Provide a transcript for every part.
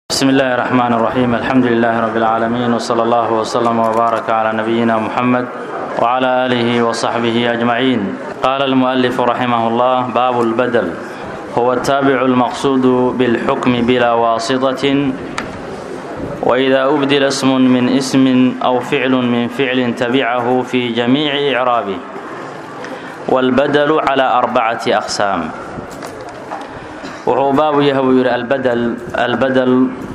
بسم الله الرحمن الرحيم الحمد لله رب العالمين وصلى الله وسلم وبارك على نبينا محمد وعلى آله وصحبه أجمعين قال المؤلف رحمه الله باب البدل هو التابع المقصود بالحكم بلا واسطة وإذا أبدل اسم من اسم أو فعل من فعل تبعه في جميع إعرابه والبدل على أربعة أقسام wuxuu baabu yahay buu yidhi albadel albadel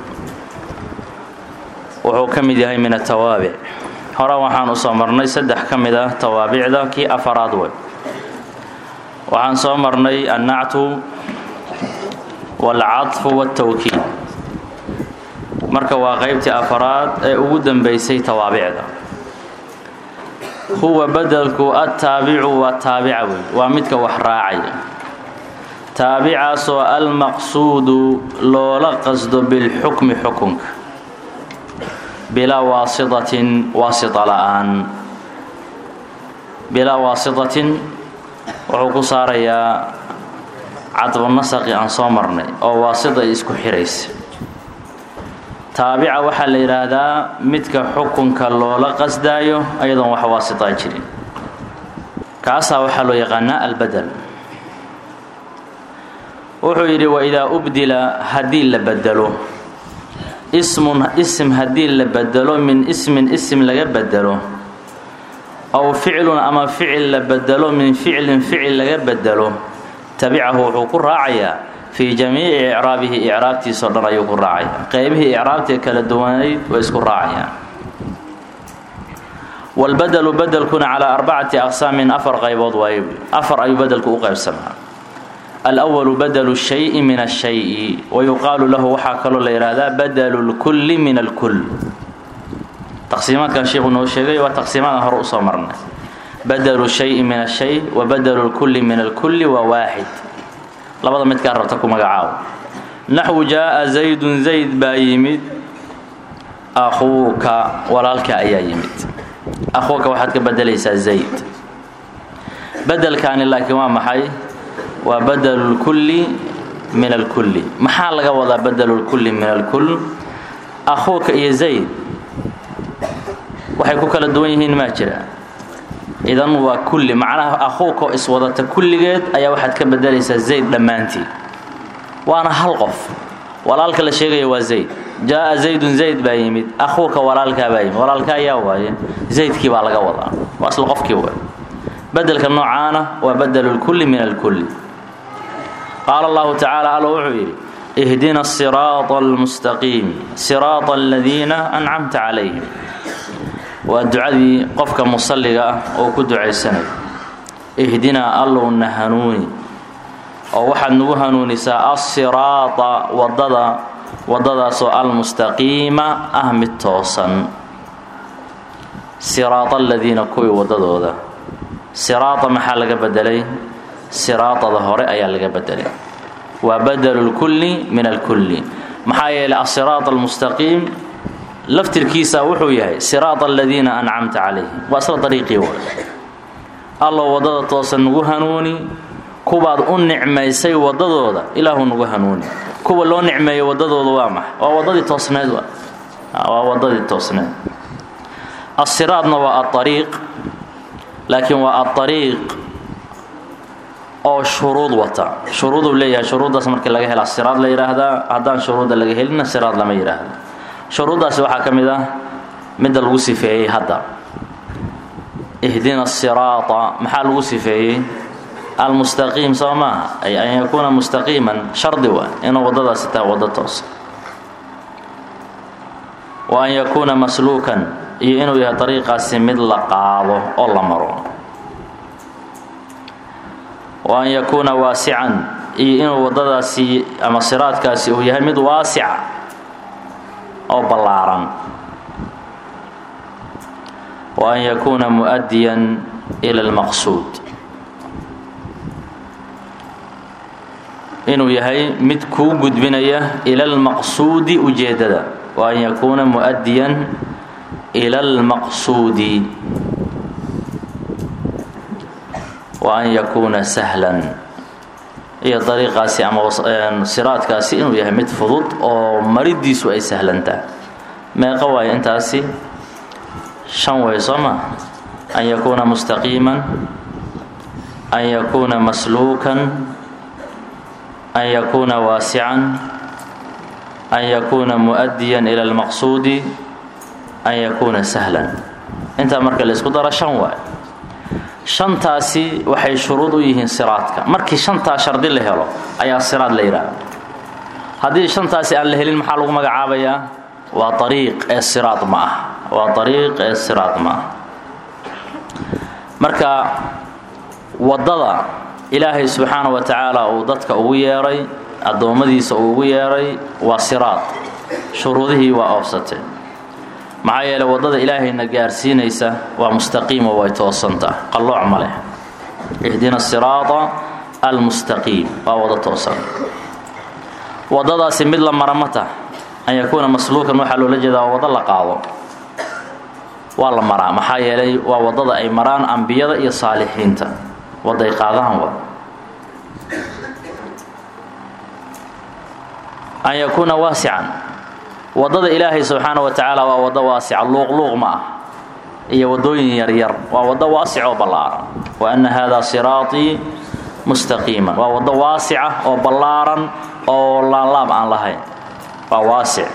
wuxuu ka mid yahay min atawaabic hore waxaan u soo marnay saddex ka mid ah tawaabicda kii afaraad wey waxaan soo marnay annactu waalcadfu waaltawkiid marka waa qaybtii afaraad ee ugu dambaysay tawaabicda huwa bedelku attaabicu waa taabica wey waa midka wax raacaya taabicaasoo almaqsuudu loola qasdo bilxukmi xukunka bilaa waasitatin waasita la'aan bilaa waasitatin wuxuu ku saarayaa cadbunasaqi aan soo marnay oo waasita ay isku xiraysa taabica waxaa la yidhaahdaa midka xukunka loola qasdaayo ayadoon wax waasitaa jirin kaasaa waxaa loo yaqaanaa albadel wuxuu yidhi waidaa ubdila haddii la bedelo ismun ism haddii la bedelo min ismin ism laga bedelo aw ficlun ama ficil la bedelo min ficlin ficil laga bedelo tabicahu wuxuu ku raacayaa fii jamiici icraabihi icraabtiisao dhan ayuu ku raacaya qeybihii icraabtee kala duwanayd way isku raacayaan walbadelu bedelkuna calaa arbacati aqsaamin afar qaybood waaye afar ayuu bedelku u qaybsamaa alأwalu badlu shayi min ashayi wayuqaalu lahu waxaa kaloo la yidhaahdaa badlu lkulli min alkull taqsiimaadkan sheikhu noo sheegay waa taqsiimadan hore usoo marnay badlu shayi min ashay wa badlu lkulli min alkulli waa waaxid labada midkaa rabta ku magacaabo naxwu jaaa zaydun zayd baa yimid akhuuka walaalka ayaa yimid akhuuka waxaad ka bedelaysaa zayd bedelkaani laakiin waa maxay waa badlu lkulli min alkulli maxaa laga wadaa badlu lkulli min alkull akhuuka iyo zayd waxay ku kala duwan yihiin maa jira idan waa kulli macnaha akhuuka oo iswadata kulligeed ayaa waxaad ka bedelaysaa zayd dhammaantii waana hal qof walaalka la sheegaya waa zayd jaaa zaydun zayd baa yimid akhuuka walaalkaa baa yimid walaalka ayaa waaye zaydkii baa laga wadaa waa isla qofkii waay bedelka noocaana waa badlu lkulli min alkulli qaala allahu tacaala alla wuxuu yidhi ihdina asiraata almustaqiim siraata aladiina ancamta calayhim waa ducadii qofka musalliga ah oo ku ducaysanayo ihdinaa allowna hanuuni oo waxaad nagu hanuunisaa assiraata wadada waddadaasoo almustaqiima ah mid toosan siraata aladiina kuwii waddadooda siraata maxaa laga bedelay siraatada hore ayaa laga bedelay waa badelu lkulli min alkulli maxaa yeelay asiraat almustaqiim laftirkiisa wuxuu yahay siraata aladiina ancamta calayhim waa isla dariiqii wa alloo waddada toosan nagu hanuuni kuwaad u nicmaysay waddadooda ilaahu nagu hanuuni kuwa loo nicmeeyo waddadooda waa maxa waa waddadii toosneed waa waddadii toosneed asiraadna waa aariiq laakiin waa aariiq oo shuruud wata shuruuduu leeyahay shuruuddaas markii laga hela siraad la yidhaahdaa haddaan shuruudda laga helinna siraad lama yidhaahdo shuruuddaasi waxaa ka mid ah midda lagu sifeeyey hadda ihdina siraata maxaa lagu sifeeyey almustaqiim soo maaha ay an yakuuna mustaqiiman shardi waa inuu waddadaasi tahay waddo toosa wa an yakuuna masluukan iyo inuu yahay dariiqaasi mid la qaado oo la maro wa an yakuuna waasican iyo inuu waddadaasi ama siraadkaasi uu yahay mid waasica oo ballaaran wa an yakuuna mu'adiyan ila almaqsuud inuu yahay mid kuu gudbinaya ila almaqsuudi ujeeddada wa an yakuuna mu'adiyan ila almaqsuudi wa an yakuuna sahlan iyo dariiqaasi ama siraadkaasi inuu yahay mid fudud oo maridiisu ay sahlantaha meeqa waayo intaasi shan way soo ma an yakuuna mustaqiiman an yakuuna masluukan an yakuuna waasican an yakuuna muؤadiyan ila اlmaqsuudi an yakuuna sahlan intaa marka la isku daro shan waay shantaasi waxay shuruud u yihiin siraadka markii shantaa shardi la helo ayaa siraad la yidhaahda haddii shantaasi aan la helin maxaa lagu magacaabayaa waa ariiq ee siraad ma ah waa ariiq ee siraad ma ah marka waddada ilaahay subxaana wa tacaala uu dadka ugu yeedhay addoommadiisa uu ugu yeedhay waa siraad shuruudihii waa oofsatee maxaa yeeley waddada ilaahayna gaarsiinaysa waa mustaqiimo way toosantaa qallooc ma leh ihdina siraada almustaqiim waa wado toosan waddadaasi mid la mara ma tah an yakuuna masluukan waxaa loola jeedaa waa waddo la qaado waa la maraa maxaa yeelay waa waddada ay maraan ambiyada iyo saalixiinta wadday qaadaan wa an yakuuna waasican waddada ilaahay subxaana wa tacaala waa waddo waasica luuqluuq ma ah iyo waddooyin yaryar waa waddo waasic oo ballaaran wa anna haadaa siraatii mustaqiiman waa waddo waasica oo ballaaran oo laanlaab aan lahayn waa waasic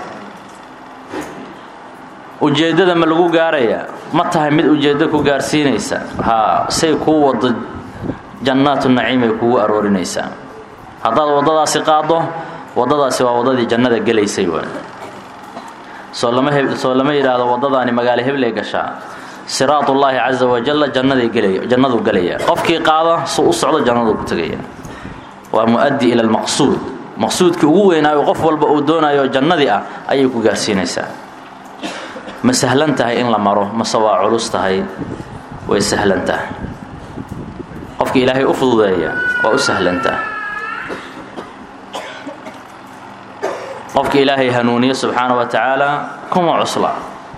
ujeeddada ma lagu gaarayaa ma tahay mid ujeeddo ku gaarsiinaysa haa say kuu waddo jannaatu naciim ay kugu aroorinaysaa haddaad waddadaasi qaaddo waddadaasi waa waddadii jannada gelaysay w soo lama soo lama yidhaahdo waddadaani magaalo hebley gashaa siraatullaahi casa wajalla jannaday gelaya jannaduu gelaya qofkii qaada su u socdo jannaduu ku tegaya waa mu'addi ila almaqsuud maqsuudkii ugu weynaayo qof walba uu doonayo jannadii ah ayay ku gaarsiinaysaa ma sahlan tahay in la maro mase waa culus tahay way sahlan tahay qofkii ilaahay u fududeeya waa u sahlan tahay qofkii ilaahay hanuuniye subxaana wa tacaala kuma cusla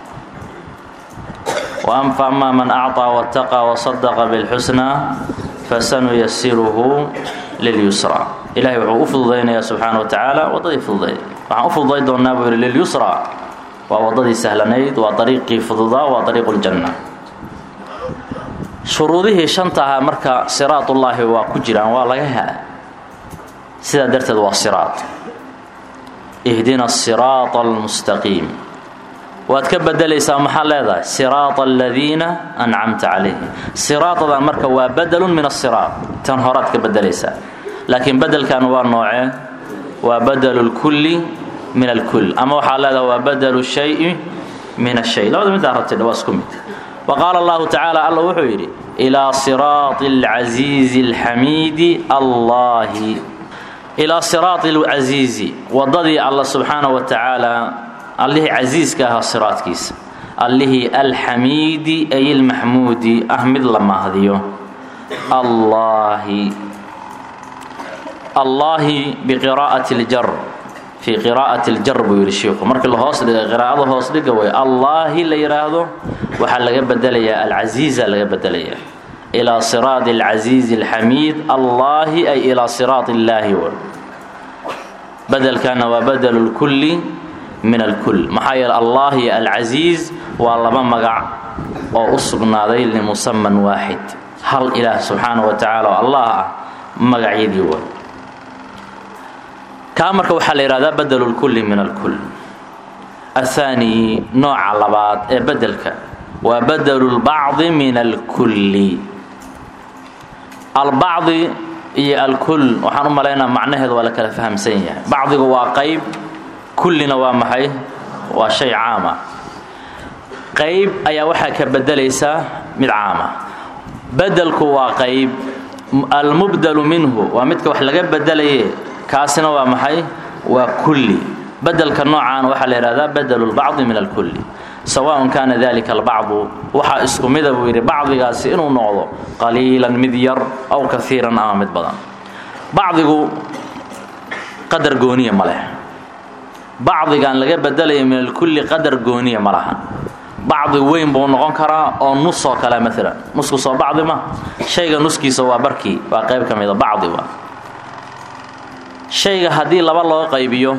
faama man acطىa wاtaqa wasadaqa bاlxusnaa fasanuyasiruhu lilyusra ilahay wuxuu u fududaynayaa subxaana wa tacaala waddadii fududayd waxaan u fududay doonnaa buu yidhi lilyusra waa waddadii sahlanayd waa ariiqii fududaa waa ariiqu ljanna shuruudihii shanta ahaa marka siraatullaahi waa ku jiraan waa laga hela sidaa darteed waa siraad ihdina asiraata almustaqiim waad ka bedelaysaa maxaa leedahay siraata aladiina ancamta calayhim siraadadan marka waa bedelun min asiraat tan horaad ka bedelaysaa laakiin bedelkan waa noocee waa badelu lkulli min alkull ama waxaa leedahay waa badelu shayi min ashay labada middaa rabtay waa isku mid wa qaala allahu tacaala alla wuxuu yidhi ilaa siraati alcasiizi alxamiidi allahi ilaa siraati alcasiizi waddadii alla subxaana wa tacaala allihii casiiska ahaa siraadkiisa allihii alxamiidi ay ilmaxmuudi ah mid la mahdiyo allaahi allaahi biqiraa'ati ljar fii qiraa'ati ljar buu yidhi shiiku markii la hoos dhigay qiraa'ada hoos dhiga way allaahi la yidhaahdo waxaa laga bedelayaa alcasiiza laga bedelayaa ilaa siraadi alcasiizi alxamiid allaahi ay ilaa siraati illaahi w bedelkana waa badelu lkulli min alkull maxaa yeele allah iyo alcasiiz waa laba magac oo u sugnaaday limusaman waaxid hal ilaah subxaana wa tacaala oo allah ah magacyadii way kaa marka waxaa la yidhahdaa badelu lkulli min alkull athaani nooca labaad ee bedelka waa badelu lbacdi min alkulli albacdi iyo alkull waxaan u malaynaa macnaheedu waa la kala fahamsan yahay bacdigu waa qayb kullina waa maxay waa shay caama qayb ayaa waxaa ka bedelaysaa mid caama bedelku waa qayb almubdalu minhu waa midka wax laga bedelaye kaasina waa maxay waa kulli bedelka noocaana waxaa la yidhahdaa badelu lbacdi min alkulli sawaءn kaana dalika albacdu waxaa isku mida buu yidhi bacdigaasi inuu noqdo qaliilan mid yar aw kaiiran ama mid badan bacdigu qadar gooniya ma leh bacdigan laga bedelaya min alkulli qadar gooniya ma laha bacdi weyn buu noqon karaa oo nus oo kale maalan nusku soo bacdi ma shayga nuskiisa waa barkii waa qayb ka mida bacdi wa shayga haddii laba loo qaybiyo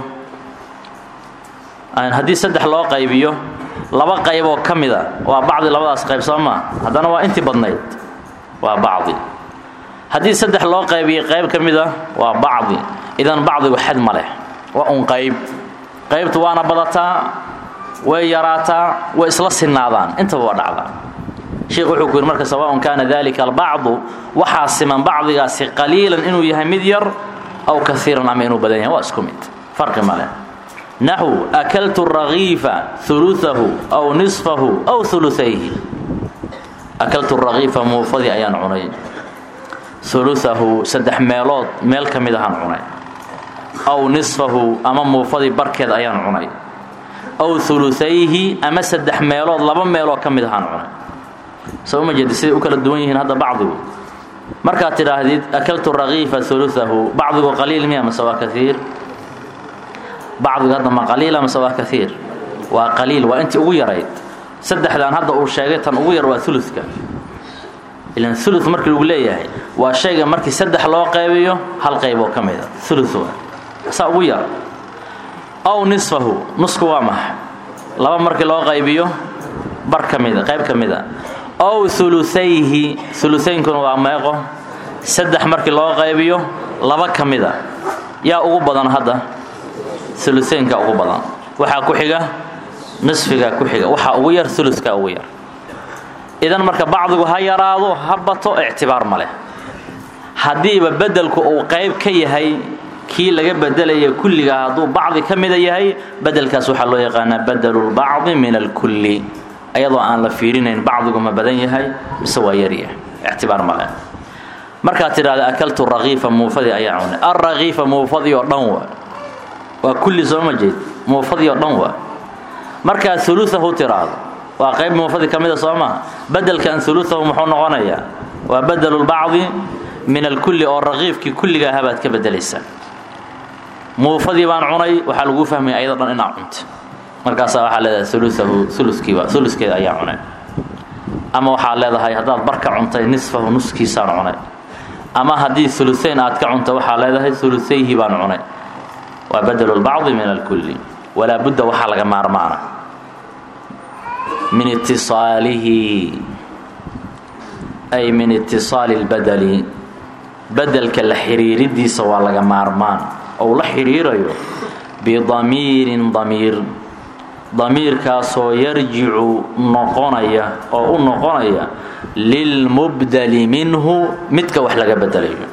haddii saddex loo qaybiyo laba qayboo ka mida waa bacdi labadaas qayb soo maa haddana waa intii badnayd waa bacdi haddii saddex loo qaybiyay qayb ka mida waa bacdi idan bacdigu xad ma leh waa un qayb qaybtu waana badataa way yaraataa way isla sinaadaan intaba waa dhacdaa sheikh wuxuu ku yidhi marka sawaaun kaana dalika albacdu waxaa siman bacdigaasi qaliilan inuu yahay mid yar aw kaiiran ama inuu badan yahay waa isku mid farqi ma leh naxw akaltu rakiifa uluahu aw nisfahu aw uluayhi akaltu rakiifa muufadii ayaan cunay uluahu saddex meelood meel ka mid ahaan cunay aw nisfahu ama muufadii barkeed ayaan cunay aw uluayhi ama saddex meelood laba meeloo ka mid ahaan cunay soo ma jeedi siday u kala duwan yihiin hadda bacdigu markaad tidhaahdid akaltu rakiifa uluahu bacdigu qaliil miya mase waa kaiir bacdigu hadda ma qaliila mase waa kaiir waa qaliil waa intii ugu yarayd saddexdan hadda uu sheegay tan ugu yar waa uluka ilan ulu markii lagu leeyahay waa shayga markii saddex loo qaybiyo hal qayboo ka mida ulu saa ugu yar aw nisfahu nusku waa maxa laba markii loo qaybiyo bar ka mida qayb ka mida ow uluayhi uluynkuna waa meeqo saddex markii loo qaybiyo laba ka mida yaa ugu badan hadda uluaynka ugu badan waxaa ku xiga nisfiga ku xiga waxaa ugu yar uluka ugu yar idan marka bacdigu ha yaraado ha bato ictibaar ma leh haddiiba bedelku uu qayb ka yahay kii laga bedelaya kulliga hadduu bacdi ka mida yahay bedelkaas waxaa loo yaqaanaa badalulbacdi min alkulli ayadoo aan la fiirinayn bacdigu ma badan yahay mise waa yaryahay ictibaar ma leh markaad tidhahda akaltu rakiifa muufadii ayaa cunay alrakiifa muufadii oo dhan wa waa kulli soo ma jeed muufadii oo dhan wa markaad uluahu tiraahdo waa qayb muufadii ka mida soo maha bedelkan uluahu muxuu noqonayaa waa badalulbacdi min alkulli oo rakiifkii kulliga ahabaad ka bedelaysaa muufadii baan cunay waxaa laguu fahmaya ayado dhan inaa cunta markaasaa waxaa leedahay uluahu ulukiiba uluskeeda ayaa cunay ama waxaad leedahay haddaad barka cuntay nisfahu nuskiisaan cunay ama haddii uluayn aad ka cunta waxaa leedahay uluayhi baan cunay waa badalulbacdi min alkulli walaa budda waxaa laga maarmaana min itisaalihi ay min itisaali اlbadeli bedelka la xiriiridiisa waa laga maarmaan ou la xidhiirayo bidamiirin damiir damiirkaasoo yarjicu noqonaya oo u noqonaya lilmubdeli minhu midka wax laga bedelayo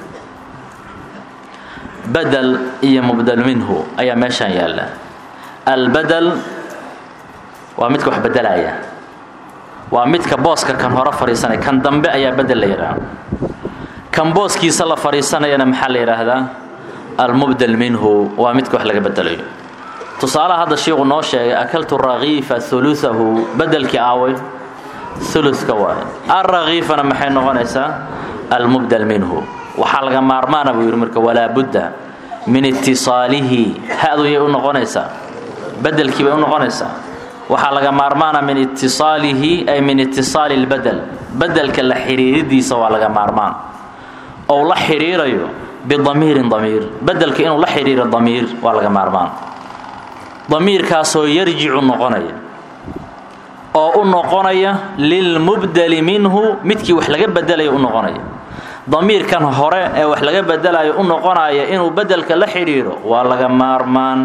badel iyo mubdel minhu ayaa meeshaan yaalla albadel waa midka wax bedelaya waa midka booska kan hore fadhiisanaya kan dambe ayaa bedel la yidhaahda kan booskiisa la fadhiisanayana maxaa la yidhaahdaa almubdel minhu waa midka wax laga bedelayo tusaalaha hadda shiiku noo sheegay akaltu rakiifa uluahu bedelkii aaway uluka waay alrakiifana maxay noqonaysaa almubdel minhu waxaa laga maarmaana buu yidhi marka walaa budda min itisaalihi ha-du yay u noqonaysaa bedelkii bay u noqonaysaa waxaa laga maarmaana min itisaalihi ay min itisaali lbadel bedelka la xidhiiridiisa waa laga maarmaan ou la xidhiirayo bidamiirin damiir bedelka inuu la xidhiiro damiir waa laga maarmaan damiirkaasoo yarjicu noqonaya oo u noqonaya lilmubdeli minhu midkii wax laga bedelaya u noqonaya damiirkan hore ee wax laga bedelayo u noqonaya inuu bedelka la xidhiiro waa laga maarmaan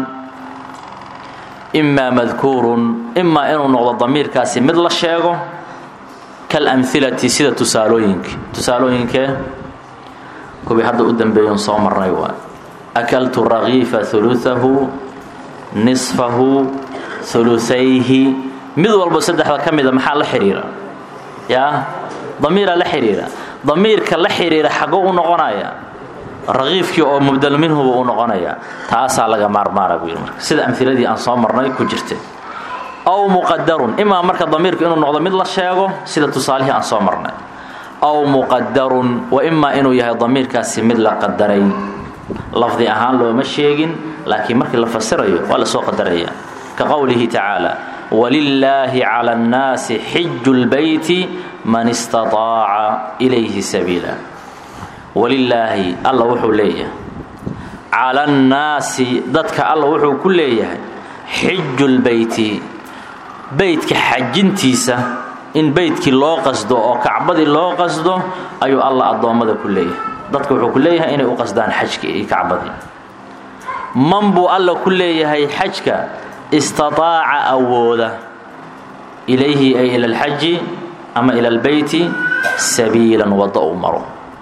imaa madkuurun imaa inuu noqdo damiirkaasi mid la sheego kalamhilati sida tusaalooyinka tusaalooyinkee kuwii hadda u dambeeyon soo marnay waa akaltu rakiifa uluahu nisfahu uluayhi mid walbo saddexda ka mida maxaa la xidhiira yaa damiiraa la xidhiira damiirka la xidhiira xago u noqonaya rakiifkii oo mubdel minhuba u noqonaya taasaa laga maarmaana buu yidhi marka sida amhiladii aan soo marnay ku jirtay aw muqadarun imaa marka damiirku inuu noqdo mid la sheego sida tusaalihii aan soo marnay aw muqadarun wa imaa inuu yahay damiirkaasi mid la qadaray lafdi ahaan looma sheegin laakiin markii la fasirayo waa lasoo qadaraya ka qowlihi tacaala walilaahi cala annaasi xiju lbeyti man istaaaca ilayhi sabiila walilaahi alla wuxuu leeyahay cala annaasi dadka alla wuxuu ku leeyahay xijulbeyti beytka xajintiisa in beytkii loo qasdo oo kacbadii loo qasdo ayuu alla addoommada ku leeyahay dadka wuxuu ku leeyahay inay u qasdaan xajkii iyo kacbadii man buu alla ku leeyahay xajka istataaca awooda ilayhi ay ila alxaji ama ila albeyti sabiilan waddo u maro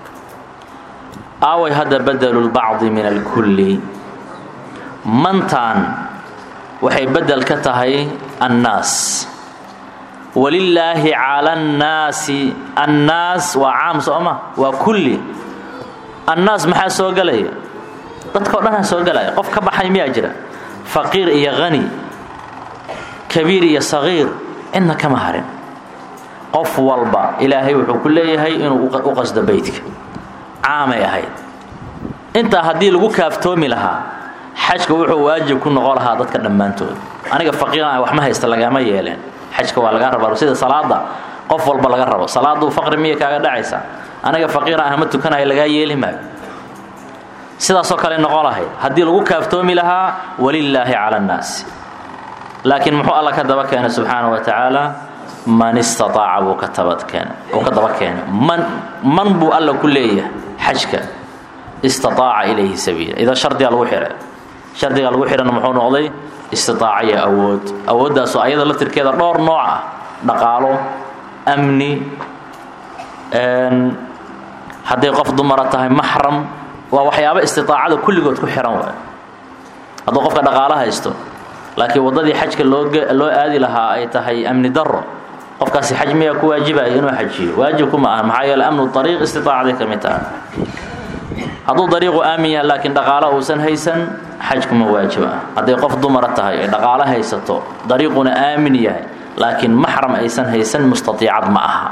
aaway hadda badelu lbacdi min alkulli mantaan waxay bedel ka tahay annaas walilaahi cala annaasi annaas waa caam sooma waa kulli annaas maxaa soo gelaya dadka o dhanaa soo gelaya qof ka baxay miyaa jira faqiir iyo hani kabiir iyo sagiir cidna kama harin qof walba ilaahay wuxuu ku leeyahay inuu u qasdo beytka caamay ahayd intaa haddii lagu kaaftoomi lahaa xajka wuxuu waajib ku noqon lahaa dadka dhammaantood aniga faqiiran wax ma haysta lagama yeeleen xajka waa laga rabaa sida salaada qof walba laga rabo salaaduu faqri miya kaaga dhacaysa aniga faqiiran ah ma tukanayo lagaa yeeli maayo sidaasoo kale noqon lahayd haddii lagu kaaftoomi lahaa walilaahi cala annaasi laakiin muxuu alla ka daba keenay subxaana wa tacaala man istaaaca buu ka tabadkeen uu ka daba keenay man man buu alla ku leeyahay xajka istaaaca ilayhi sabiila idan shardigaa lagu xihay shardigaa lagu xihana muxuu noqday istitaaca iyo awood awooddaasoo ayada laftirkeeda dhowr nooc ah dhaqaalo amni hadday qof dumara tahay maxram waa waxyaaba istiaacada kulligood ku xihan waay hadduu qofka dhaqaalo haysto laakiin waddadii xajka loo aadi lahaa ay tahay amni daro qofkaasi xaj miyaa ku waajibaya inuu xajiyo waajibku ma aha maxaa yeele amnu ariiq istiaacaday ka mid tahay hadduu dariiqu aamin yahay laakiin dhaqaalo uusan haysan xajkuma waajib ah hadday qof dumara tahay ay dhaqaalo haysato dariiquna aamin yahay laakiin maxram aysan haysan mustaiicad ma aha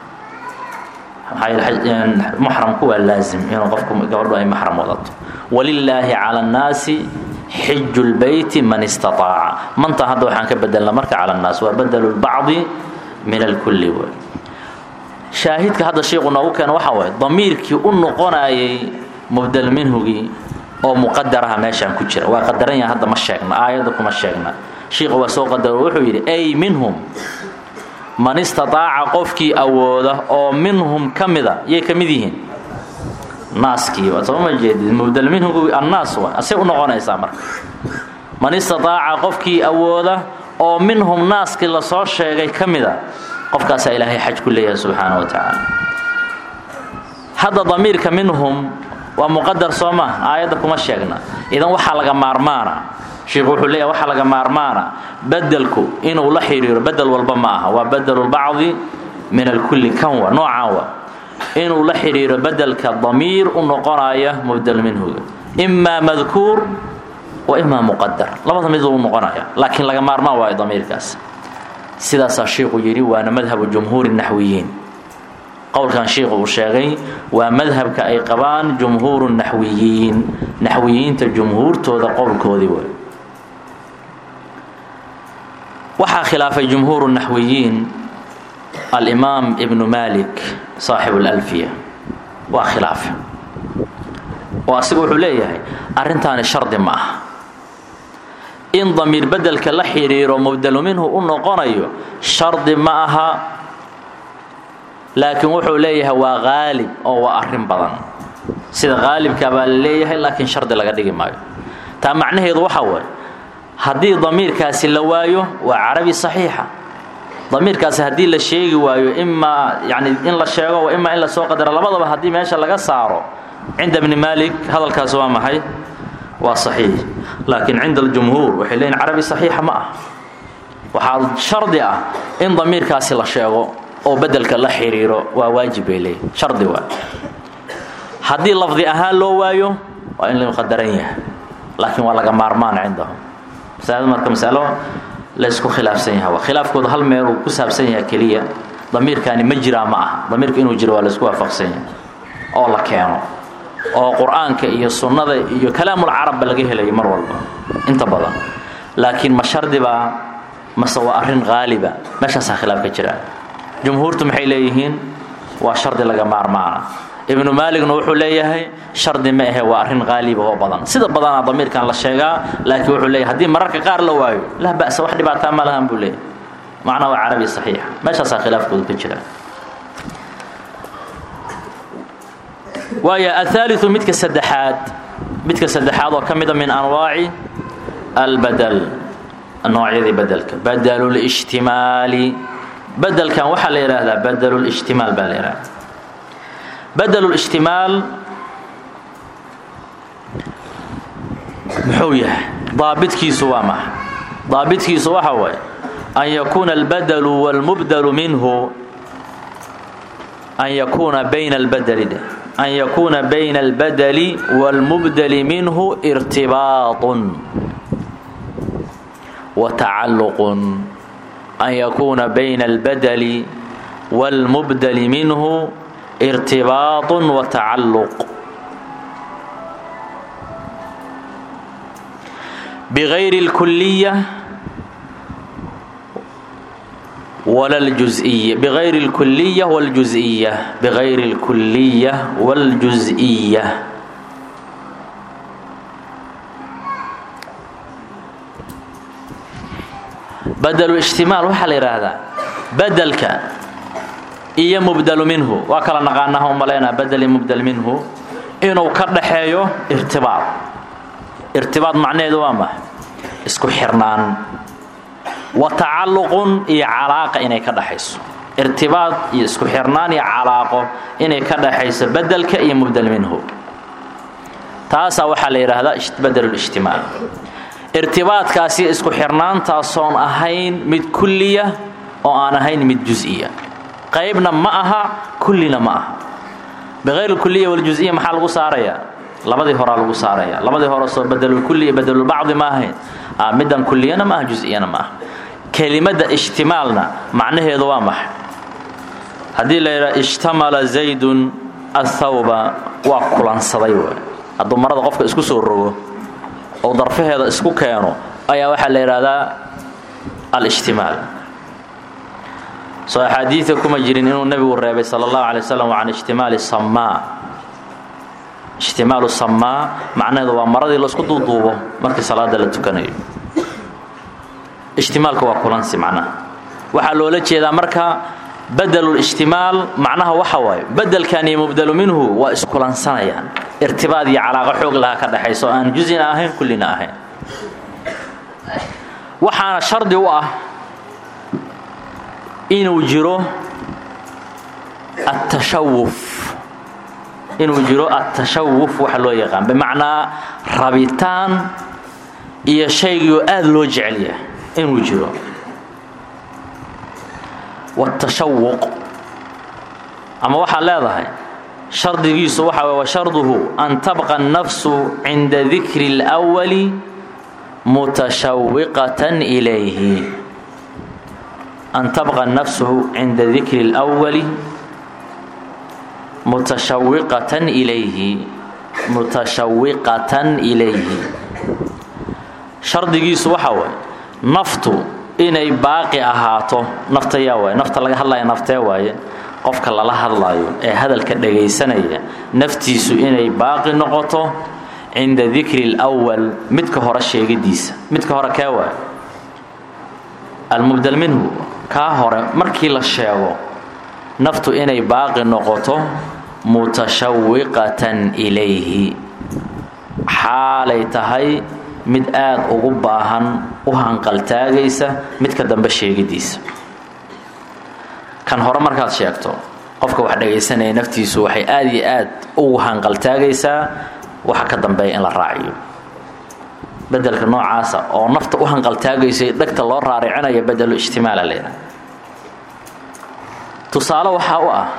maxramku waa laazim inuu qofku gabadhu ay maxram wadato walilaahi cala annaasi xiju lbeyti man istaaaca manta hadda waxaan ka bedelna marka cala annaas waa badelu lbacdi min alkulli w shaahidka hadda sheikhu noogu keena waxaa waay damiirkii u noqonayay mubdel minhugii oo muqadaraha meeshaan ku jira waa qadaran yaha hadda ma sheegna aayadda kuma sheegna shiikhu waa soo qadaro wuxuu yidhi ay minhum man istataaca qofkii awooda oo minhum ka mida yay ka mid yihiin naaskii waa soo ma jeedid mubdel minhugu annaas waa asay u noqonaysaa marka man istataaca qofkii awooda oo minhum naaskii lasoo sheegay ka mida qofkaasaa ilaahay xaj ku leeyahay subxaana wa tacaala hadda damiirka minhum waa muqadar soo maa aayadda kuma sheegna idan waxaa laga maarmaana sheikhu wuxuu leeyahay waxaa laga maarmaana bedelku inuu la xidhiiro bedel walba ma aha waa bedelulbacdi min alkulli kanwa noocaan wa inuu la xidhiiro bedelka damiir u noqonaya mubdel minhuga imaa madkuur wa imaa muqadar labada mid u noqonaya laakiin laga maarmaan waayo damiirkaas sidaasaa sheikhu yidhi waana madhabu jumhuuri naxwiyiin qowlkan sheikhu uu sheegay waa madhabka ay qabaan jumhuuru naxwiyiin naxwiyiinta jumhuurtooda qowlkoodii way waxaa khilaafay jumhuuru naxwiyiin alimaam ibnu malik saaxibu اlalfiya waa khilaafe oo asiga wuxuu leeyahay arrintaani shardi ma aha in damiir bedelka la xidhiiro mubdelu minhu u noqonayo shardi ma aha laakiin wuxuu leeyahay waa qaalib oo waa arrin badan sida qaalibka baa la leeyahay laakiin shardi laga dhigi maayo taa macnaheedu waxaa waaye haddii damiirkaasi la waayo waa carabi saxiixa damiirkaasi haddii la sheegi waayo imaa yani in la sheego wa imaa in la soo qadaro labadaba haddii meesha laga saaro cinda bni malik hadalkaasi waa maxay waa saxiix laakiin cinda aljumhuur waxay leeyihin carabi saxiixa ma ah waxaa shardi ah in damiirkaasi la sheego oo bedelka la xidhiiro waa waajib bay leeyihin shardi waa haddii lafdi ahaan loo waayo waa in la qadaran yahay laakiin waa laga maarmaan cindahum masalada marka masalo laysku khilaafsan yaha khilaafkooda hal meel uu ku saabsan yaha keliya damiirkaani ma jiraa ma aha damiirka inuu jiro waa laysku waafaqsan yahay oo la keeno oo qur-aanka iyo sunnada iyo kalaamulcarabba laga helayo mar walba inta badan laakiin ma shardibaa mase waa arrin qaaliba meeshaasaa khilaaf ka jira jumhuurtu maxay leeyihiin waa shardi laga maarmaana ibnu maaligna wuxuu leeyahay shardi ma ahe waa arrin qaaliba oo badan sida badanaa damiirkan la sheegaa laakiin wuxuu leeyahay haddii mararka qaar la waayo laa ba'sa wax dhibaataa ma lahan buu leeyahay macnaa waa carabi saxiixa meeshaasaa khilaafkoodu ka jira waayo ahaaliu midka saddexaad midka saddexaad oo ka mida min anwaaci albadel noocyadii bedelka badlulishtimaali bedelkan waxaa la yidhaahdaa badlulishtimaal baa la yidhahda badlulishtimaal muxuu yahay daabitkiisu waa maxa daabitkiisu waxa waaye an yakuuna albadlu wاlmubdlu minhu an yakuuna bayna albadli dheh an yakuuna bayna albadli wاlmubdli minhu irtibaaطun watacalluqun an yakuuna bayna albadli wاlmubdli minhu irtibaaطun watacalluq bغayri اlkuliya wala اljuزئiya bغayri اlkuliya wاljuزئiya bغayri اlkuliya wاljuزئiya badlu ijtimaal waxaa la yidhaahdaa bedelka iyo mubdelu minhu waa kala naqaanaha u malaynaa badel iyo mubdel minhu inuu ka dhaxeeyo irtibaad irtibaad macnaheedu waa maxa isku xirnaan wa tacalluqun iyo calaaqa inay ka dhaxayso irtibaad iyo isku xirnaan iyo calaaqo inay ka dhaxayso bedelka iyo mubdel minhu taasaa waxaa la yidhaahdaa badelulijtimaal irtibaadkaasi isku xirnaantaasoon ahayn mid kulliya oo aan ahayn mid jusiya qaybna ma aha kullina ma aha biqayr kuliya waljusiya maxaa lagu saarayaa labadii horaa lagu saaraya labadii hore soo badelulkulli iyo badelulbacdi ma ahayn middan kulliyana ma aha jusiyana ma aha kelimada ijtimaalna macnaheedu waa maxay haddii la yidhaha ijtamala zaydun athawba waa kulansaday w hadduu marada qofka isku soo rogo oo darfaheeda isku keeno ayaa waxaa la yidhaahdaa alijtimaal soo axaadiida kuma jirin inuu nebigu reebay sala allahu alay wasalam can ijtimaali samaa ijtimaalu samaa macnaheedu waa maradii laisku duuduubo markii salaada la tukanayo ijtimaalka waa kulansi macnaha waxaa loola jeedaa marka badelulijtimaal macnaha waxa waaye bedelkan iyo mubdelu minhu waa iskulansanayaan irtibaad iyo calaaqo xoog laha ka dhaxayso aan jusina ahayn kullina ahayn waxaana shardi u ah inuu jiro atashawuf inuu jiro atashawuf waxa loo yaqaan bimacnaa rabitaan iyo shaygiioo aada loo jecel yahay inuu jiro watashawuq ama waxaad leedahay shardigiisu waxa w washarduhu an tabqa الnafsu cinda dikri اlأwali mutashawiqatan ilayhi an tabqa nafsu cinda dikri اlأwali mutashawiqatan ilayhi mutashawiqatan ilayhi shardigiisu waxa waay naftu inay baaqi ahaato nafta yaa waay nafta laga hadlaya naftee waaye qofka lala hadlaayo ee hadalka dhagaysanaya naftiisu inay baaqi noqoto cinda dikri اlأwal midka hore sheegidiisa midka hore kee waay almubdel minhu kaa hore markii la sheego naftu inay baaqi noqoto mutashawiqatan ilayhi xaalay tahay mid aad ugu baahan u hanqaltaagaysa midka dambe sheegidiisa kan hore markaad sheegto qofka wax dhagaysanaya naftiisu waxay aad iyo aad ugu hanqaltaagaysaa waxa ka dambeeya in la raaciyo bedelka noocaasa oo nafta u hanqaltaagaysa dhegta loo raaricinaya bedelu ijtimaala leedahay tusaale waxaa u ah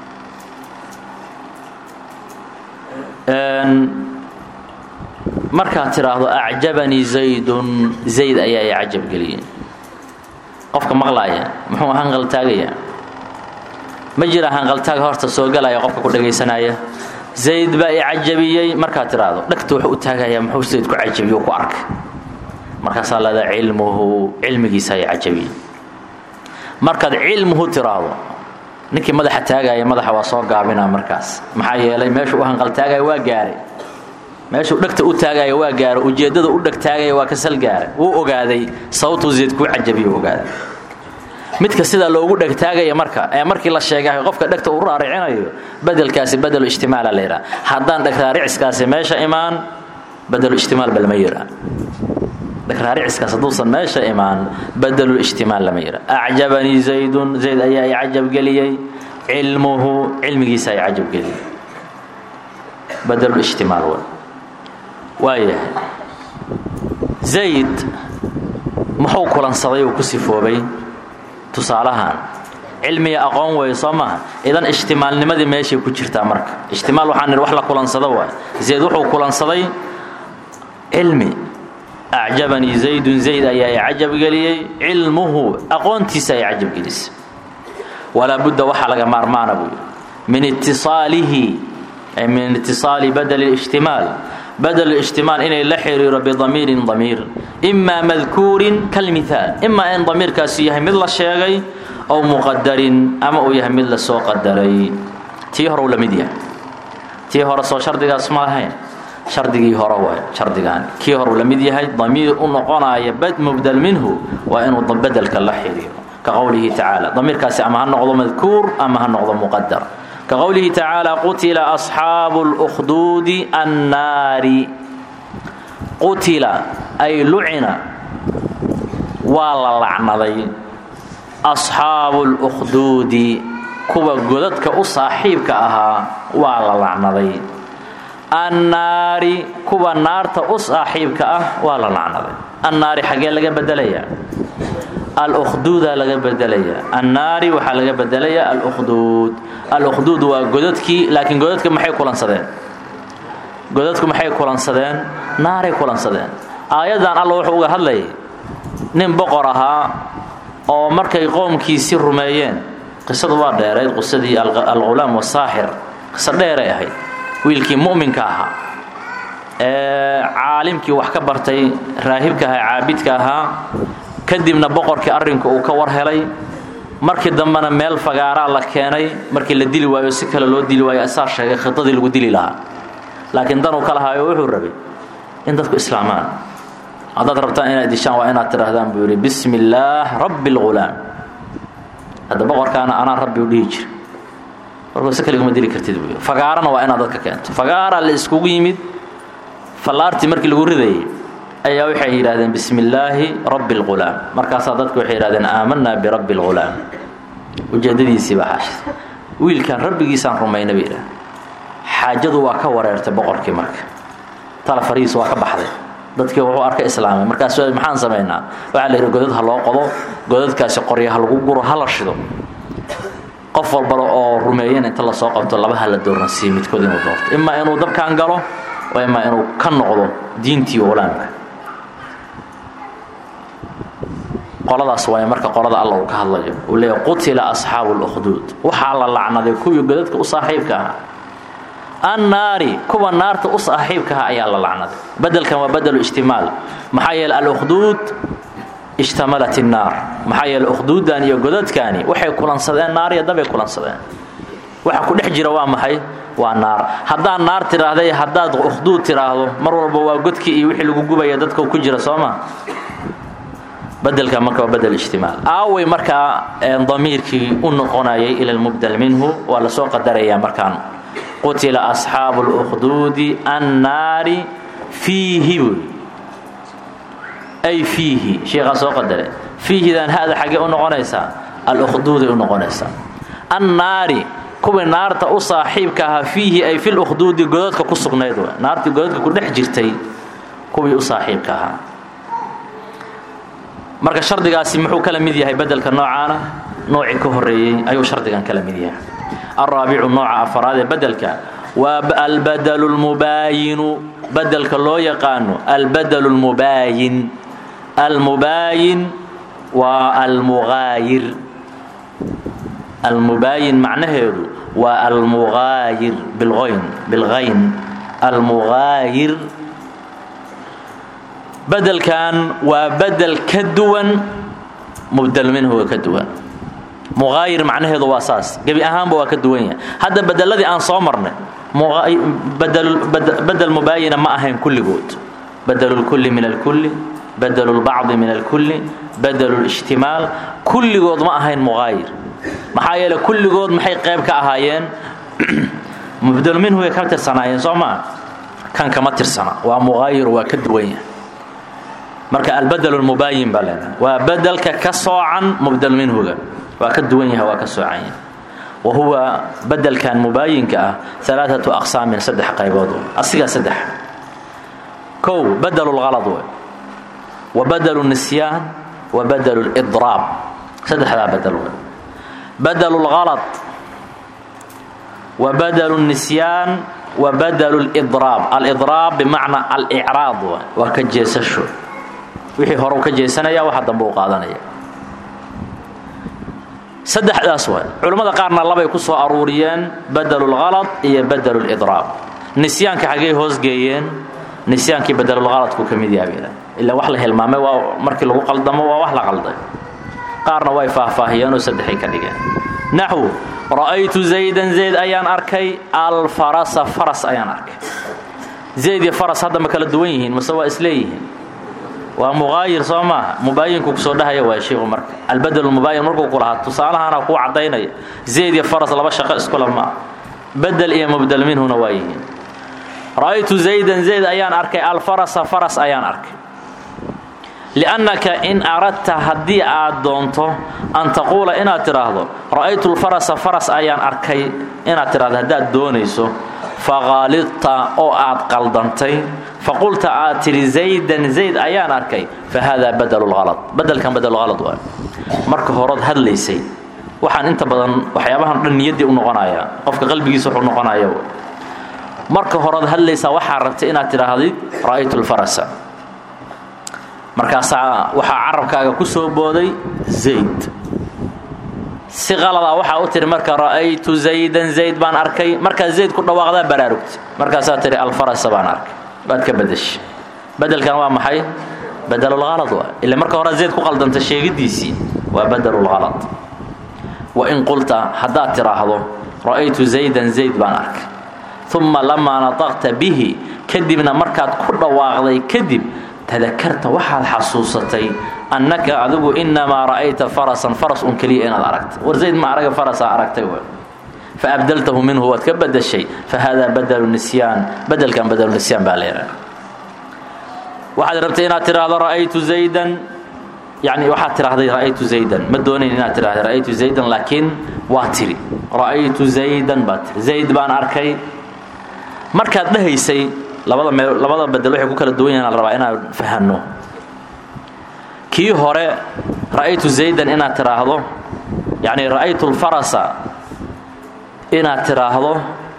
markaad tidhaahdo acjabanii zaydun zayd ayaa i cajab geliyey qofka maqlaaya muxuu hanqaltaagayaa ma jira hanqaltaag horta soo galaya qofka ku dhagaysanaya zayd baa i cajabiyey markaad tidhaahdo dhegta wuxuu u taagayaa muxuu zayd ku cajabiyo ku arkay markaasaa leedaa cilmuhu cilmigiisa i cajabiyey markaad cilmuhu tiraahdo ninkii madaxa taagaya madaxa waa soo gaabinaa markaas maxaa yeelay meeshuu u hanqaltaagaya waa gaaray meeshuu dhegta u taagaya waa gaaray ujeeddada u dheg taagaya waa ka sal gaaray wuu ogaaday sababtuu zayd kuu cajabiyu ogaaday midka sidaa loogu dhegtaagaya marka ee markii la sheegay qofka dhegta uu raaricinayo bedelkaasi bedelu ijtimaala la yidhaha haddaan dhegraariciskaasi meesha imaan bedelu ijtimaal ba lama yidhaa dhegraariciskaas hadduusan meesha imaan bedelu ijtimaal lama yidhaa acjabanii zaydun zayd ayaa i cajabgeliyey cilmuhu cilmigiisa i cajabgeliyey bedelu ijtimaal w waayahay zayd muxuu kulansaday uu ku sifoobay tusaalahaan cilmiga aqoon weeye soo maaha idan ijtimaalnimadii meeshay ku jirtaa marka ijtimaal waxaan nidhi wax la kulansado waay zayd wuxuu kulansaday cilmi acjabanii zaydun zayd ayaa i cajabgeliyey cilmuhu aqoontiisa ay cajabgelisay walaa budda waxaa laga maarmaana buu yidhi min itisaalihi min itisaali badeli ijtimaal badel ijtimaal inay la xiriiro bidamiirin damiir imaa madkuurin kalmihaal imaa in damiirkaasi yahay mid la sheegay ow muqadarin ama uu yahay mid la soo qadaray tii hore uu la mid yahay tii hore soo shardigaas ma lahayn shardigii hore waay shardigaan kii hore uu la mid yahay damiir u noqonaya mubdal minhu waa inuu bedelka la xiriiro ka qowlihi tacaala damiirkaasi ama ha noqdo madkuur ama ha noqdo muqadar kaqowlihi tacaala qutila asxaabu اlkhduudi annaari qutila ay lucina waa la lacnaday asxaabu اlkhduudi kuwa godadka u saaxiibka ahaa waa la lacnaday annaari kuwa naarta u saaxiibka ah waa la lacnaday annaari xaggee laga bedelayaa alkhduuda laga bedelayaa annaari waxaa laga bedelayaa alkhduud alkhduud waa godadkii laakiin godadka maxay kulansadeen godadku maxay kulansadeen naaray kulansadeen aayaddan alla wuxuu uga hadlayay nin boqor ahaa oo markay qoomkiisi rumeeyeen qisadu waa dheerayd qisadii alghulaam wasaaxir qiso dheeray ahayd wiilkii mu'minka ahaa ee caalimkii wax ka bartay raahibka ahaa caabidka ahaa kadibna boqorkii arrinka uu ka war helay markii dambena meel fagaaraa la keenay markii la dili waayo si kale loo dili waayo asaa sheegay khidadii lagu dili lahaa laakiin danuu ka lahaayo wuxuu rabay in dadku islaamaan haddaad rabtaan inaad dishaan waa inaad tidhaahdaan buu yidhi bismi illaah rabbi اlghulaam hadda boqorkaana anaa rabbi u dhihi jira markuu si kaliguma dili kartid buu fagaarana waa inaad dadka keento fagaaraa la iskugu yimid fallaartii markii lagu ridayay ayaa waxay yidhahdeen bismi illaahi rabbi اlghulaam markaasaa dadku waxay yidhahdeen aamanaa birabbi اlghulaam ujeeddadiisii baa xaashid wiilkaan rabbigiisaan rumayna bay yidhahdeen xaajadu waa ka wareertay boqorkii marka tala farihiisa waa ka baxday dadkii wuxuu arka islaamay markaas maxaan samaynaa waxaa la yidhi godad ha loo qodo godadkaasi qorya ha lagu guro ha la shido qof walbala oo rumeeyana inta lasoo qabto laba ha la dooransiiyo midkood inuu doorto imaa inuu dabkaan galo oo imaa inuu ka noqdo diintii ulaamka qoladaas waay marka qolada alla uu ka hadlayo uu leeyahy qutila asxaabu اlkhduud waxaa la lacnaday kuwii godadka u saaxiibka ahaa annaari kuwa naarta u saaxiibka aha ayaa la lacnaday bedelkan waa bedelu ijtimaal maxaa yeele alkhduud ijtamalat الnaar maxaa yeele ukhduuddan iyo godadkani waxay kulansadeen naar iyo dabay kulansadeen waxa ku dhex jira waa maxay waa naar haddaad naar tidhaahday haddaad ukhduud tidhaahdo mar walba waa godkii iyo wixii lagu gubaya dadka ku jira soo ma bedelka marka waa bedel ijtimaal aaway markaa damiirkii u noqonayay ila lmubdal minhu waa lasoo qadarayaa markaan qutila asxaabu اlkhduudi annaari fiihi buy ay fiihi sheekhaa soo qadare fiihidan hada xaggee u noqonaysaa alkhduuday u noqonaysaa annaari kuwii naarta u saaxiibka ahaa fiihi ay fi lkhduudi godadka ku sugnayd w naartii godadka ku dhex jirtay kuwii u saaxiibka ahaa marka shardigaasi muxuu kala mid yahay bedelka noocaana noocii ka horeeyey ayuu shardigan kala mid yahay alraabicu nooca afaraad ee bedelka waa albadlu lmubaayinu bedelka loo yaqaano albadlu lmubaayin almubaayin waa almugaayir almubaayin macnaheedu waa almugaayir bilgoyn bilgayn almugaayir bedelkan waa bedel ka duwan mubdal minhuga ka duwan muqaayir macnaheedu waa saas gebi ahaanba waa ka duwan yahay hadda bedeladii aan soo marnay bedel mubaayina ma ahayn kulligood badelu lkulli min alkulli badelu lbacdi min alkulli badelu lijtimaal kulligood ma ahayn muqaayir maxaa yeele kulligood maxay qayb ka ahaayeen mubdelu minhu way ka tirsanaayeen soo maa kan kama tirsana waa muqaayir waa ka duwan yahay marka albadel mubaayin baa leedahay waa bedelka ka soocan mubdel minhuga waa ka duwan yahay waa ka soocan yahay wa huwa bedelkan mubaayinka ah alaaatu aqsaamin saddex qaybood asigaa saddex kow badelu lhalad wey wa badelu nisyaan wa badelu lidraab saddexdaa bedel wey badelu lhalad wa badelu nisyaan wa badelu lidraab alidraab bimacnaa alicraad waa ka jeesasho wixii hore u ka jeesanaya waxa dambe u qaadanaya saddexdaas waay culimmada qaarna labay ku soo aruuriyeen badelu lhalad iyo badelu lidraab nisyaanka xaggay hoosgeeyeen nisyaankii badelulhaladku ka mid yahabila ilaa wax la hilmaamay waa markii lagu qaldamo waa wax la qalday qaarna way faahfaahiyeenoo saddexay ka dhigeen naxwu ra'aytu zaydan zayd ayaan arkay alfarasa faras ayaan arkay zayd iyo faras hadda ma kala duwan yihiin mase waa isleeyihiin waa muqaayir soo maaha mubaayinku kusoo dhahaya waa shiiku marka albadel mubaayin markuu ku lahaa tusaalahana kuu caddaynaya zayd iyo faras laba shaqo iskula maa bedel iyo mubdel minhuna waa yihiin ra'aytu zaydan zayd ayaan arkay alfarasa faras ayaan arkay liannaka in aradta haddii aad doonto an taquula inaad tidhaahdo ra'aytu lfarasa faras ayaan arkay inaad tidhahdo haddaad doonayso faqaalidta oo aad qaldantay faqulta aad tidhi zaydan zayd ayaan arkay fa haadaa badlulhalad badelkan badelulhalad waay marka horeod hadlaysay waxaan inta badan waxyaabahan dhan niyaddii u noqonaya qofka qalbigiisa wuxuu noqonaya marka horeod hadlaysaa waxaa rabtay inaad tidhaahdid ra'aytu lfarasa markaasaa waxaa carabkaaga ku soo booday zayd si qaladaa waxaa u tihi marka ra'aytu zaydan zayd baan arkay markaa zayd ku dhawaaqdaa baraarugta markaasaa tihi alfarasa baan arkay waad ka bedeshay bedelkan waa maxay badelulhalad waa ila marka hore zayd ku qaldanta sheegidiisii waa badelulhalad wa in qulta haddaad tidhaahdo ra'aytu zaydan zayd baan arkay uma lamaa nataqta bihi kadibna markaad ku dhawaaqday kadib tadakarta waxaad xasuusatay annaka adigu inamaa ra'ayta farasan faras un keliya inaad aragtay war zayd ma araga farasaa aragtay w fa abdaltahu minhu waad ka badashay fa haadaa badelu nisyaan badelkan badelu nisyaan baa leedahay waxaad rabtay inaad tidhaahdo ra'aytu zaydan yani waxaad tidhaahday ra'aytu zaydan ma doonayn inaad tidhahda ra'aytu zaydan laakiin waa tiri ra'aytu zaydan baa tiri zayd baan arkay markaad dhahaysay labada mee labada bedel waxay ku kala duwan yahin la rabaa inaan fahanno kii hore ra'aytu zaydan inaad tidhaahdo yacni ra'aytu lfarasa inaad tidhaahdo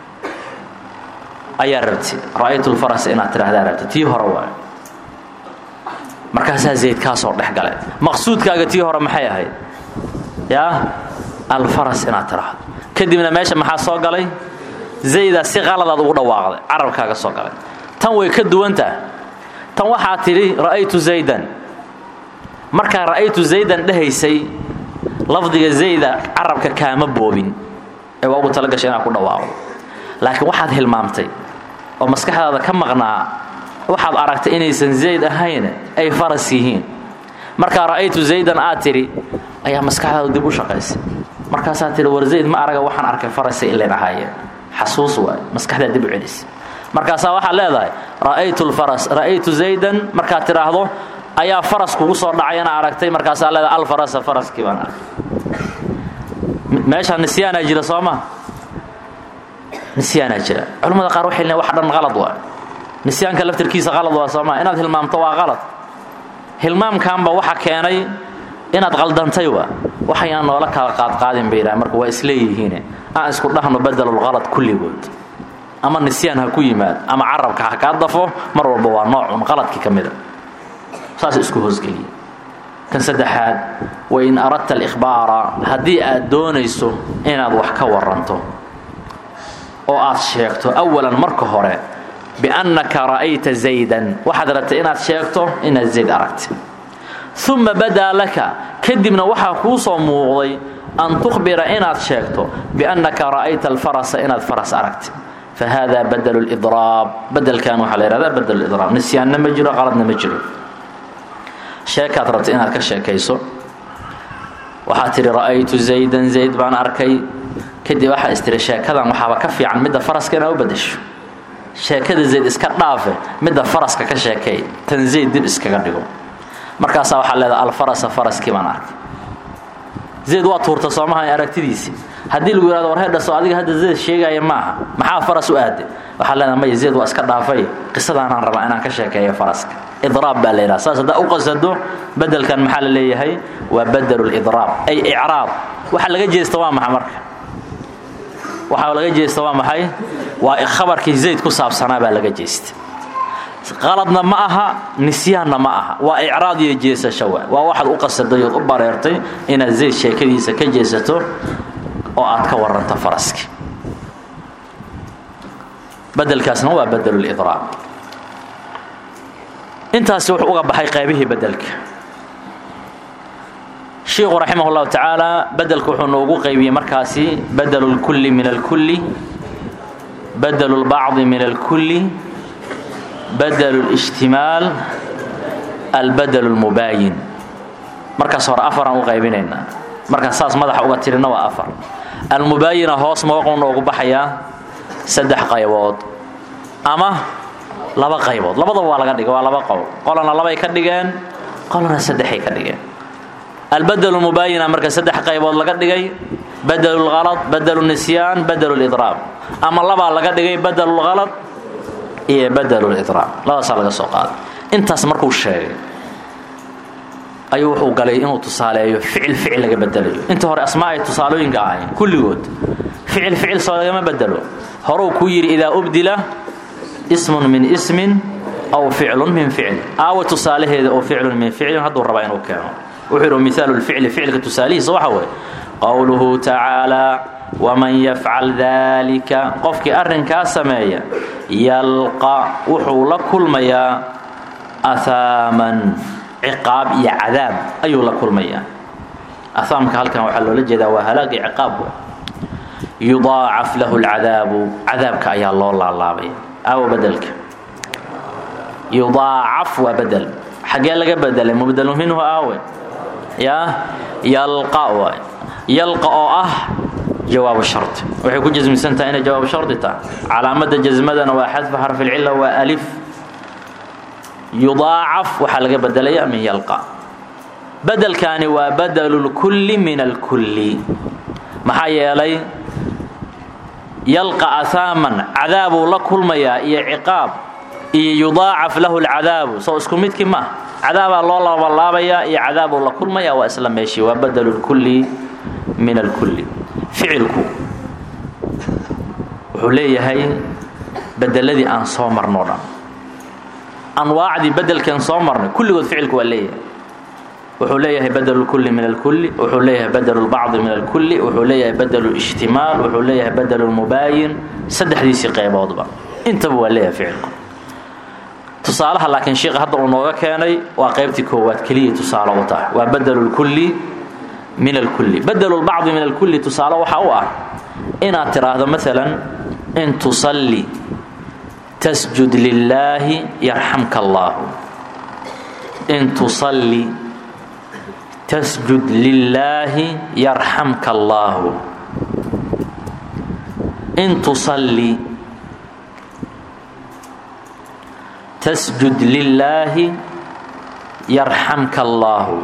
ayaa rabti ra'aytu lfarasa inaad tidhahdaa rabti tii hore waay markaasaa zayd kaasoo dhex galay maqsuudkaaga tii hore maxay ahayd yaa alfaras inaad tidhaahdo kadibna meesha maxaa soo galay zaydaa si qaladaad ugu dhawaaqday carabkaaga soo galay tan way ka duwantaha tan waxaa tidhi ra'aytu zaydan markaa ra'aytu zaydan dhehaysay lafdiga zayda carabka kaama boobin ee waa ugu talagashay inaad ku dhawaaqdo laakiin waxaad hilmaamtay oo maskaxdaada ka maqnaa waxaad aragtay inaysan zayd ahayn ay faras yihiin markaa ra'aytu zaydan aad tidhi ayaa maskaxdaadu dib u shaqaysay markaasaa tidhi war zayd ma araga waxaan arkay farasay ilan ahaayeen xasuus waay maskaxdaa dib u celis markaasaa waxaad leedahay ra'aytu lfaras ra'aytu zaydan markaad tidhaahdo ayaa faras kugu soo dhacayana aragtay markaasaa leedahay alfarasa faraskii baan arkay meeshaa nisyaanaa jira soo ma nisyaanaa jira culimmada qaar waxay leeyiin wax dhan qalad waa nisyaanka laftirkiisa qalad waa soo ma inaad hilmaamto waa qalad hilmaamkaanba waxa keenay inaad qaldantay waa waxayaan noola kala qaadqaadin bay yidhaha marka waa isleeyihiine aan isku dhahno badelulqalad kulligood ama nisyaan ha ku yimaad ama carabka ha kaa dafo mar walba waa noocun qaladkii ka mida saas isku hoosgeliya kan saddexaad wain aradta alikhbaara haddii aad doonayso inaad wax ka waranto oo aad sheegto awalan marka hore biannaka ra'ayta zaydan waxaad rabtay inaad sheegto inaad zayd aragtay uma badaa laka kadibna waxaa kuu soo muuqday an tukhbira inaad sheegto biannaka ra'ayta alfarasa inaad faras aragti fa hada badelu lidraab bedelkan waxaa la yihahdaa badelu lidraab nisyaanna ma jiro qaladna ma jiro sheekaad rabta inaad ka sheekayso waxaad tidhi ra'aytu zaydan zayd baan arkay kadib waxaa istiri sheekadan waxaaba ka fiican midda faraska inaad u badasho sheekada zayd iska dhaafe midda faraska ka sheekay tan zayd dib iskaga dhigo markaasaa waxaa leedaha alfarasa faraskii baan arkay zayd waa tuurta soomaha aragtidiisii haddii lagu yihahdo war heedhaso adiga hadda zayd sheegaya maaha maxaa faras u aade waxaa leedaha maya zayd waa iska dhaafay qisadaanaan rabaa inaan ka sheekeeyo faraska idraab baa la yidhaha saas haddaa u qasado bedelkan maxaa la leeyahay waa badelu lidraab ay icraab waxa laga jeesta waa maxa marka waxaa laga jeesta waa maxay waa khabarkii zayd ku saabsanaa baa laga jeesta qaladna ma aha nisyaanna ma aha waa icraad iyo jeesasho waa waa waxaad u qasaday ood u bareertay inaad zayd sheekadiisa ka jeesato oo aad ka waranto faraski bedelkaasna waa badelu lidraab intaasi wuxuu uga baxay qaybihii bedelka shiikhu raximah اllahu tacaala bedelka wuxuu noogu qaybiyey markaasi badelu اlkulli min alkulli badelu اlbacdi min alkulli badelu اlijtimaal albadelu اlmubaayin markaas hore afaraan u qaybinaynaa markaas saas madaxa uga tirina waa afar almubaayina hoos mawaquu noogu baxayaa saddex qaybood ama laba qaybood labadaba waa laga dhigay waa laba qowl qolana labay ka dhigeen qolana saddexay ka dhigeen albadelu mubaayina marka saddex qaybood laga dhigay badelu lhalad badelu nisyaan badelu lidraab ama labaa laga dhigay badelu lhalad iyo badelu lidraab labadaasaa laga soo qaaday intaas markuu sheegay ayuu wuxuu galay inuu tusaaleeyo ficil ficil laga bedelayo inta hore asmaa ay tusaalooyinka ahayn kulligood ficil ficil soo lagama bedelo horuu kuu yidhi idaa ubdila ismun min ismin aw ficlun min ficl aawa tusaalaheeda oo ficlun min ficlin hadduu rabaa inuu keeno wuxuu yidhi mihaalu lficli ficilka tusaalihiisa waxa weeye qowluhu tacaalaa waman yafcal daalika qofkii arrinkaa sameeya yalqa wuxuu la kulmayaa ahaaman ciqaab iyo cadaab ayuu la kulmayaa ahaamka halkan waxaa loola jeedaa waa halaagii ciqaab yudaacaf lahu lcadaabu cadaabka ayaa loo laalaabaya aawo bedelka yudaacaf waa bedel xaggee laga bedelay mubdelu minhu aawe yaa yalqa waay yalqa oo ah jawaabu shardi waxay ku jasmisan tahay inay jawaabu shardi tahay calaamadda jasmadana waa xadfu xarfilcilla waa alif yudaacaf waxaa laga bedelaya min yalqa bedelkaani waa badelu lkulli min alkulli maxaa yeelay yalqa ahaaman cadaabuu la kulmayaa iyo ciqaab iyo yudaacaf lahu lcadaabu soo isku midkii maaha cadaabaa loo labalaabayaa iyo cadaabuu la kulmayaa waa isla meeshii waa badelu lkulli min alkulli ficilku wuxuu leeyahay bedeladii aan soo marnoo dhan anwaacdii bedelkan soo marnay kulligood ficilku waa leeyahay wuxuu leeyahay badelu lkulli min alkulli wuxuu leeyahay badelu lbacdi min alkulli wuxuu leeyahay badelu lijtimaal wuxuu leeyahay badelu lmubaayin saddexdiisii qayboodba intaba waa leeyahay ficilku tusaalaha laakiin sheikha hadda uu nooga keenay waa qaybtii koowaad keliya tusaale u tahay waa badelu lkulli min alkulli badelu lbacdi min alkulli tusaale waxa u ah inaad tidhaahdo maalan in tusalli tasjud lilaahi yarxamka allaahu in tusalli tasjud lilaahi yarxamka allaahu in tusalli tasjud lilaahi yarxamka allaahu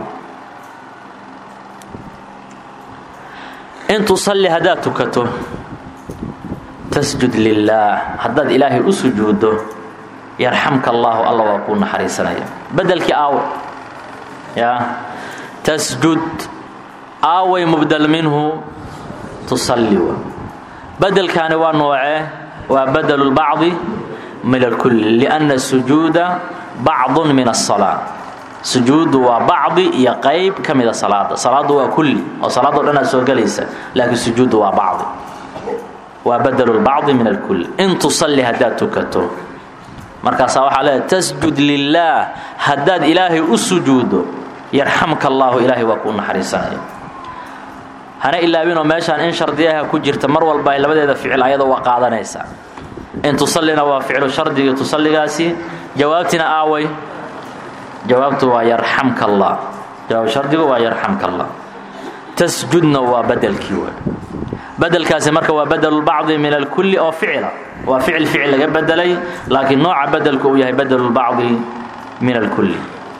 in tusalli haddaad tukato tasjud lilaah haddaad ilaahay u sujuuddo yarxamka allaahu alla waa kuu naxariisanaya bedelkii aawe yaa tasjud aaway mubdal minhu tusalli wa bedelkaani waa noocee waa badelu lbacdi min alkulli lianna sujuuda bacdun min asalaa sujuuddu waa bacdi iyo qayb ka mida salaada salaaddu waa kulli oo salaadoo dhan aad soo gelaysa laakiin sujuuddu waa bacdi waa badelu lbacdi min alkulli in tusalli haddaad tukato markaasaa waxaa leedahay tasjud lilaah haddaad ilaahay u sujuuddo yarxamka allaahu ilaahay waa kuu naxariisanaya hana ilaabinoo meeshaan in shardiyaha ku jirta mar walba ay labadeeda ficil ayada waa qaadanaysaa in tusallina waa ficlu shardigii tusalligaasi jawaabtina aaway jawaabtu waa yarxamka allah jawaab shardigu waa yarxamka allah tasjudna waa bedelkii wey bedelkaasi marka waa bedelulbacdi min alkulli oo ficila waa ficil ficil laga bedelay laakiin nooca bedelku uu yahay bedelulbacdi min alkulli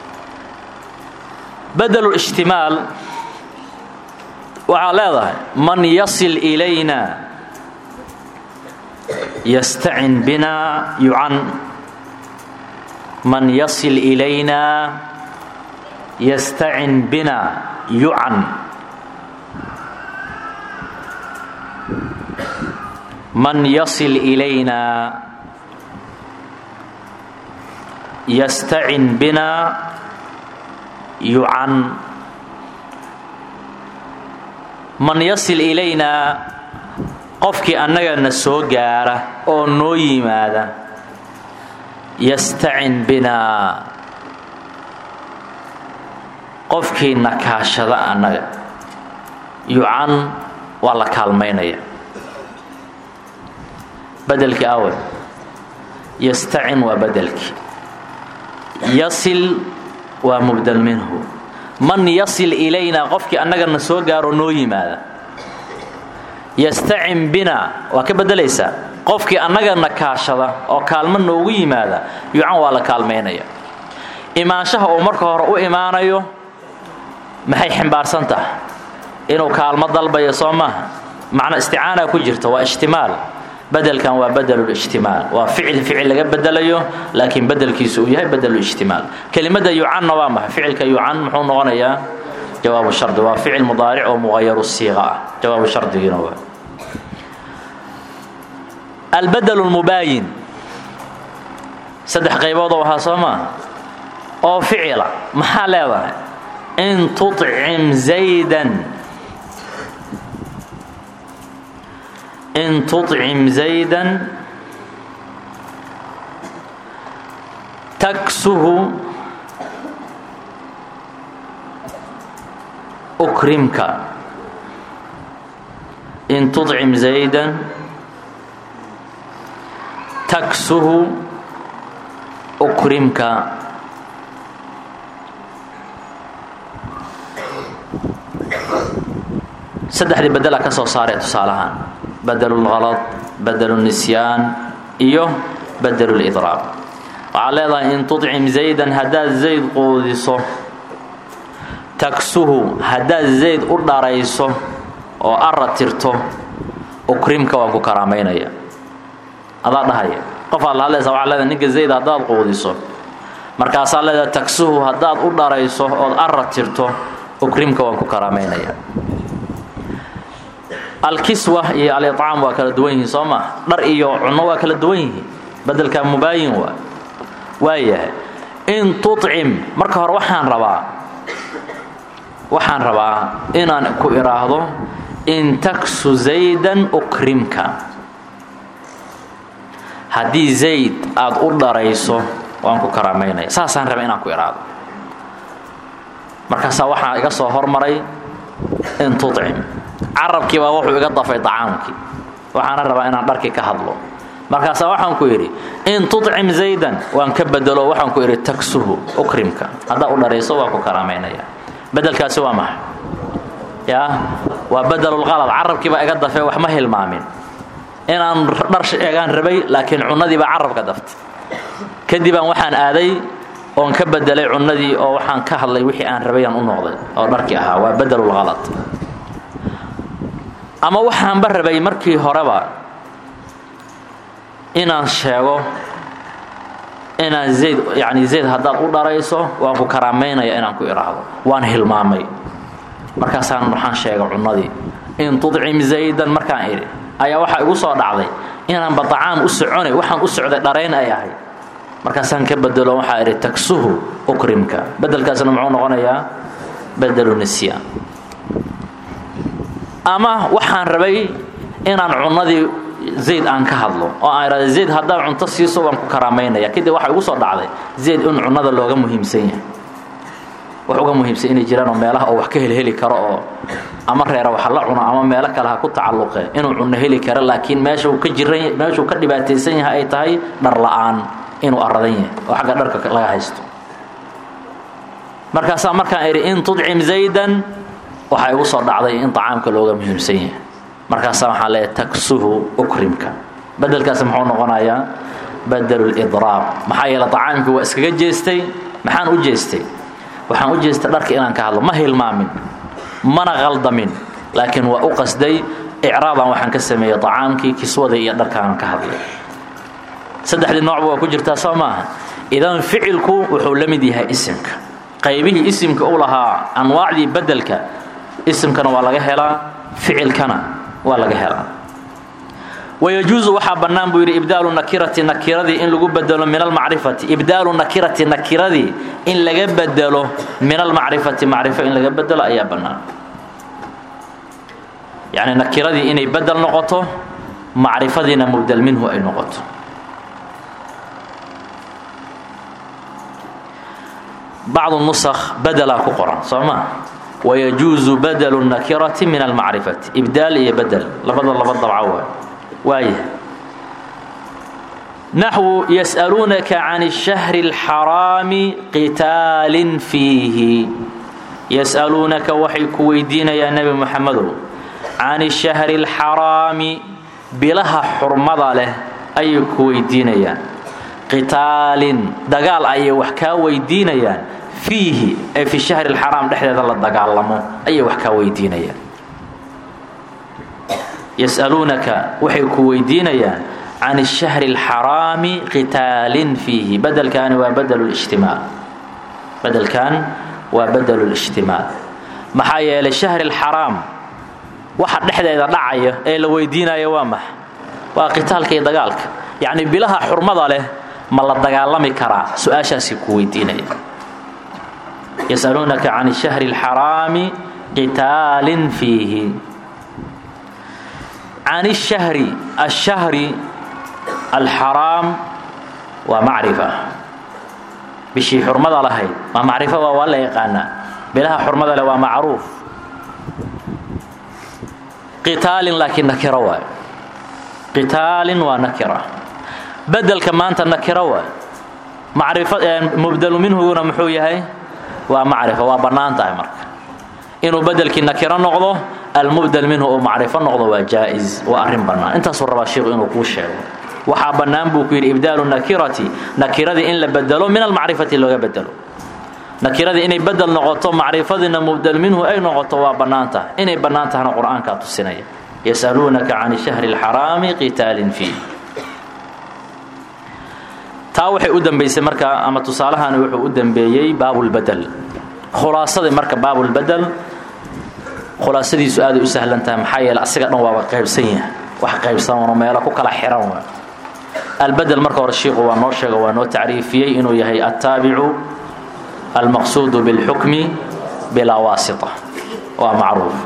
bedelulishtimaal waxaa leedahay man yasil ilayna yastacin bina yucan man yasil ilayna yastacin bina yucan man yasil ilayna yastacin bina yucan man yasil ilaynaa qofkii annagana soo gaara oo noo yimaada yastacin binaa qofkii nakaashada annaga yucan waa la kaalmaynaya bedelkii awe yastacin waa bedelkii yasil waa mubdal minhu man yasil ilaynaa qofkii annagana soo gaaroo noo yimaada yastacin bina waa ka bedelaysaa qofkii annagana kaashada oo kaalmo noogu yimaada yucan waa la kaalmaynaya imaanshaha uu marka hore u imaanayo maxay ximbaarsan tahay inuu kaalmo dalbayo soo maaha macna isticaana ku jirta waa ijtimaal bedelkan waa bedelulijtimaal waa ficil ficil laga bedelayo laakiin bedelkiisu uu yahay bedelulijtimaal kelimada yucanna waa maxay ficilka yucan muxuu noqonayaa jawaabu shardi waa ficil mudaaric oo muqayaru siiqa ah jawaabu shardigiina waa albedel lmubaayin saddex qayboodoo ahaa soo maaha oo ficila maxaa leedahay in tucim zaydan in tucim zaydan taksuhu ukrimka in tucim zaydan taksuhu ukrimka saddexdii bedela ka soo saaree tusaalahaan bedelulhalad bedelunisyaan iyo bedelulidraab waxaad leedahay in tucim zaydan haddaad zayd quudiso taksuhu haddaad zayd u dharayso oo ara tirto ukrimka waan ku karaamaynaya adaa dhahaya qofaad la hadlaysa waxaa leedahay ninka zayd haddaad quudiso markaasaa leedahay taksuhu haddaad u dharayso ood ara tirto ukrimka waan ku karaamaynaya alkiswa iyo alicaam waa kala duwan yihiin soo maa dhar iyo cunno waa kala duwan yihiin bedelkaa mubaayin waa waayahay in tucim marka hore waxaan rabaa waxaan rabaa inaan ku idhaahdo in taksu zaydan ukrimka haddii zayd aad u dharayso waan ku karaamaynaya saasaan raba inaan ku idhaahdo markaasaa waxaa iga soo hormaray in tucim carabkii baa wuxuu iga dafay acaamkii waxaana rabaa inaan dharkii ka hadlo markaasaa waxaan ku idhi in tucim zaydan waan ka bedelo waxaan ku idhi taksuhu ukrimka haddaa u dharayso waan ku karaamaynaya bedelkaasi waa maxay yaa waa bedelulqalad carabkii baa iga dafay wax ma hilmaamin inaan dhar sheegaan rabay laakiin cunnadii baa carabka daftay kadibaan waxaan aaday oon ka bedelay cunnadii oo waxaan ka hadlay wixii aan rabayaan u noqday oo dharkii ahaa waa bedelulqalad ama waxaanba rabay markii horeba inaan sheego inaan zayd yani zayd haddaad u dharayso waan ku karaamaynaya inaan ku idhaahdo waan hilmaamay markaasaan waxaan sheega cunnadii in tudcim zaydan markaan idhi ayaa waxaa igu soo dhacday inaanba dacaam u soconay waxaan u socday dharayn ay ahay markaasaan ka bedelo waxaa idhi taksuhu ukrimka bedelkaasna muxuu noqonayaa bedelu nisyaan ama waxaan rabay inaan cunnadii zayd aan ka hadlo oo aan idhahda zayd haddaad cunto siiso waan ku karaamaynaya kadib waxaa igu soo dhacday zayd in cunnada looga muhiimsan yahay wax uga muhiimsan inay jiraan oo meelaha oo wax ka helheli karo oo ama reera wax la cuno ama meelo kale ha ku tacalluqe inuu cunno heli karo laakiin meesha uu ka jiran meeshuu ka dhibaataysan yahay ay tahay dhar la-aan inuu aradan yahay oo xagga dharka laga haysto markaasaa markaan idhi in tudcim zaydan waxaa igu soo dhacday in طacaamka looga muhiimsan yahay markaasaa waxaa leeya taksuhu ukrimka bedelkaas muxuu noqonayaa badelu lidraab maxaa yeele طacaamkii waa iskaga jeestay maxaan u jeestay waxaan u jeestay dharka inaan ka hadlo ma hilmaamin mana qaldamin laakiin waa u qasday icraadan waxaan ka sameeyey طacaamkii kiswadii iyo dharkaanan ka hadlay saddexdii noocba waa ku jirtaa soo maaha idan ficilku wuxuu la mid yahay isimka qaybihii isimka u lahaa anwaacdii bedelka isimkana waa laga helaa ficilkana waa laga helaa wayajuusu waxaa bannaan buu yidhi ibdaalu nakirati nakiradii in lagu bedelo min almacrifati ibdaalu nakirati nakiradii in laga bedelo min almacrifati macrifo in laga bedelo ayaa bannaan yacni nakiradii inay bedel noqoto macrifadiina mubdel minhu ay noqoto bacdu nusakh bedelaa ku qoran soo ma wayajuusu badelu nakirati min almacrifati ibdaal iyo bedel labada laba dabco waay waaya naxwu yas'aluunaka can الshahri اlxaraami qitaalin fiihi yas'aluunaka waxay ku weydiinayaan nebi moxamedow can الshahri اlxaraami bilaha xurmada leh ayay ku weydiinayaan qitaalin dagaal ayay wax kaa weydiinayaan fiihi ee fi shahri اlxaraam dhexdeeda la dagaalamo ayay wax kaa weydiinayaan yas'aluunaka waxay ku weydiinayaan can الshahri اlxaraami qitaalin fiihi bedelkaani waa badel اlijtimaal bedelkan waa badel اlijtimaal maxaa yeelay shahri اlxaraam waxa dhexdeeda dhacaya ee la weydiinaya waa max waa qitaalka iyo dagaalka yacni bilaha xurmada leh ma la dagaalami karaa su-aashaasay ku weydiinaya yas'aluunaka can الshahri اlxaraami qitaalin fiihi can الshahri الshahri alxaraam waa macrifa bishii xurmada lahayd waa macrifo waa waa la yaqaanaa bilaha xurmada leh waa macruuf qitaalin laakiin nakiro waay qitaalin waa nakira bedelka maanta nakiro waay macrifo mubdelu minhuguna muxuu yahay waa macrifo waa bannaan tahay marka inuu bedelkii nakiro noqdo almubdel minhu uu macrifo noqdo waa jaa-is waa arrin bannaan intaasuu rabaa sheikhu inuu kuu sheego waxaa bannaan buu ku yidhi ibdaalu nakirati nakiradii in la bedelo min almacrifati looga bedelo nakiradii inay bedel noqoto macrifadiina mubdel minhu ay noqoto waa bannaan tahay inay bannaan tahana qur-aankaa tusinaya yas'aluunaka can shahri اlxaraami qitaalin fiih taa waxay u dambaysay marka ama tusaalahani wuxuu u dambeeyey baabulbedel khulaasadii marka baabulbedel khulaasadiisu aaday u sahlan tahay maxaa yeele asiga dhan waaba qaybsan yahay wax qaybsanoo meelo ku kala xiran waa albedel marka hore shiiku waa noo sheega waa noo tacriifiyey inuu yahay attaabicu almaqsuudu bilxukmi bilaa waasita waa macruuf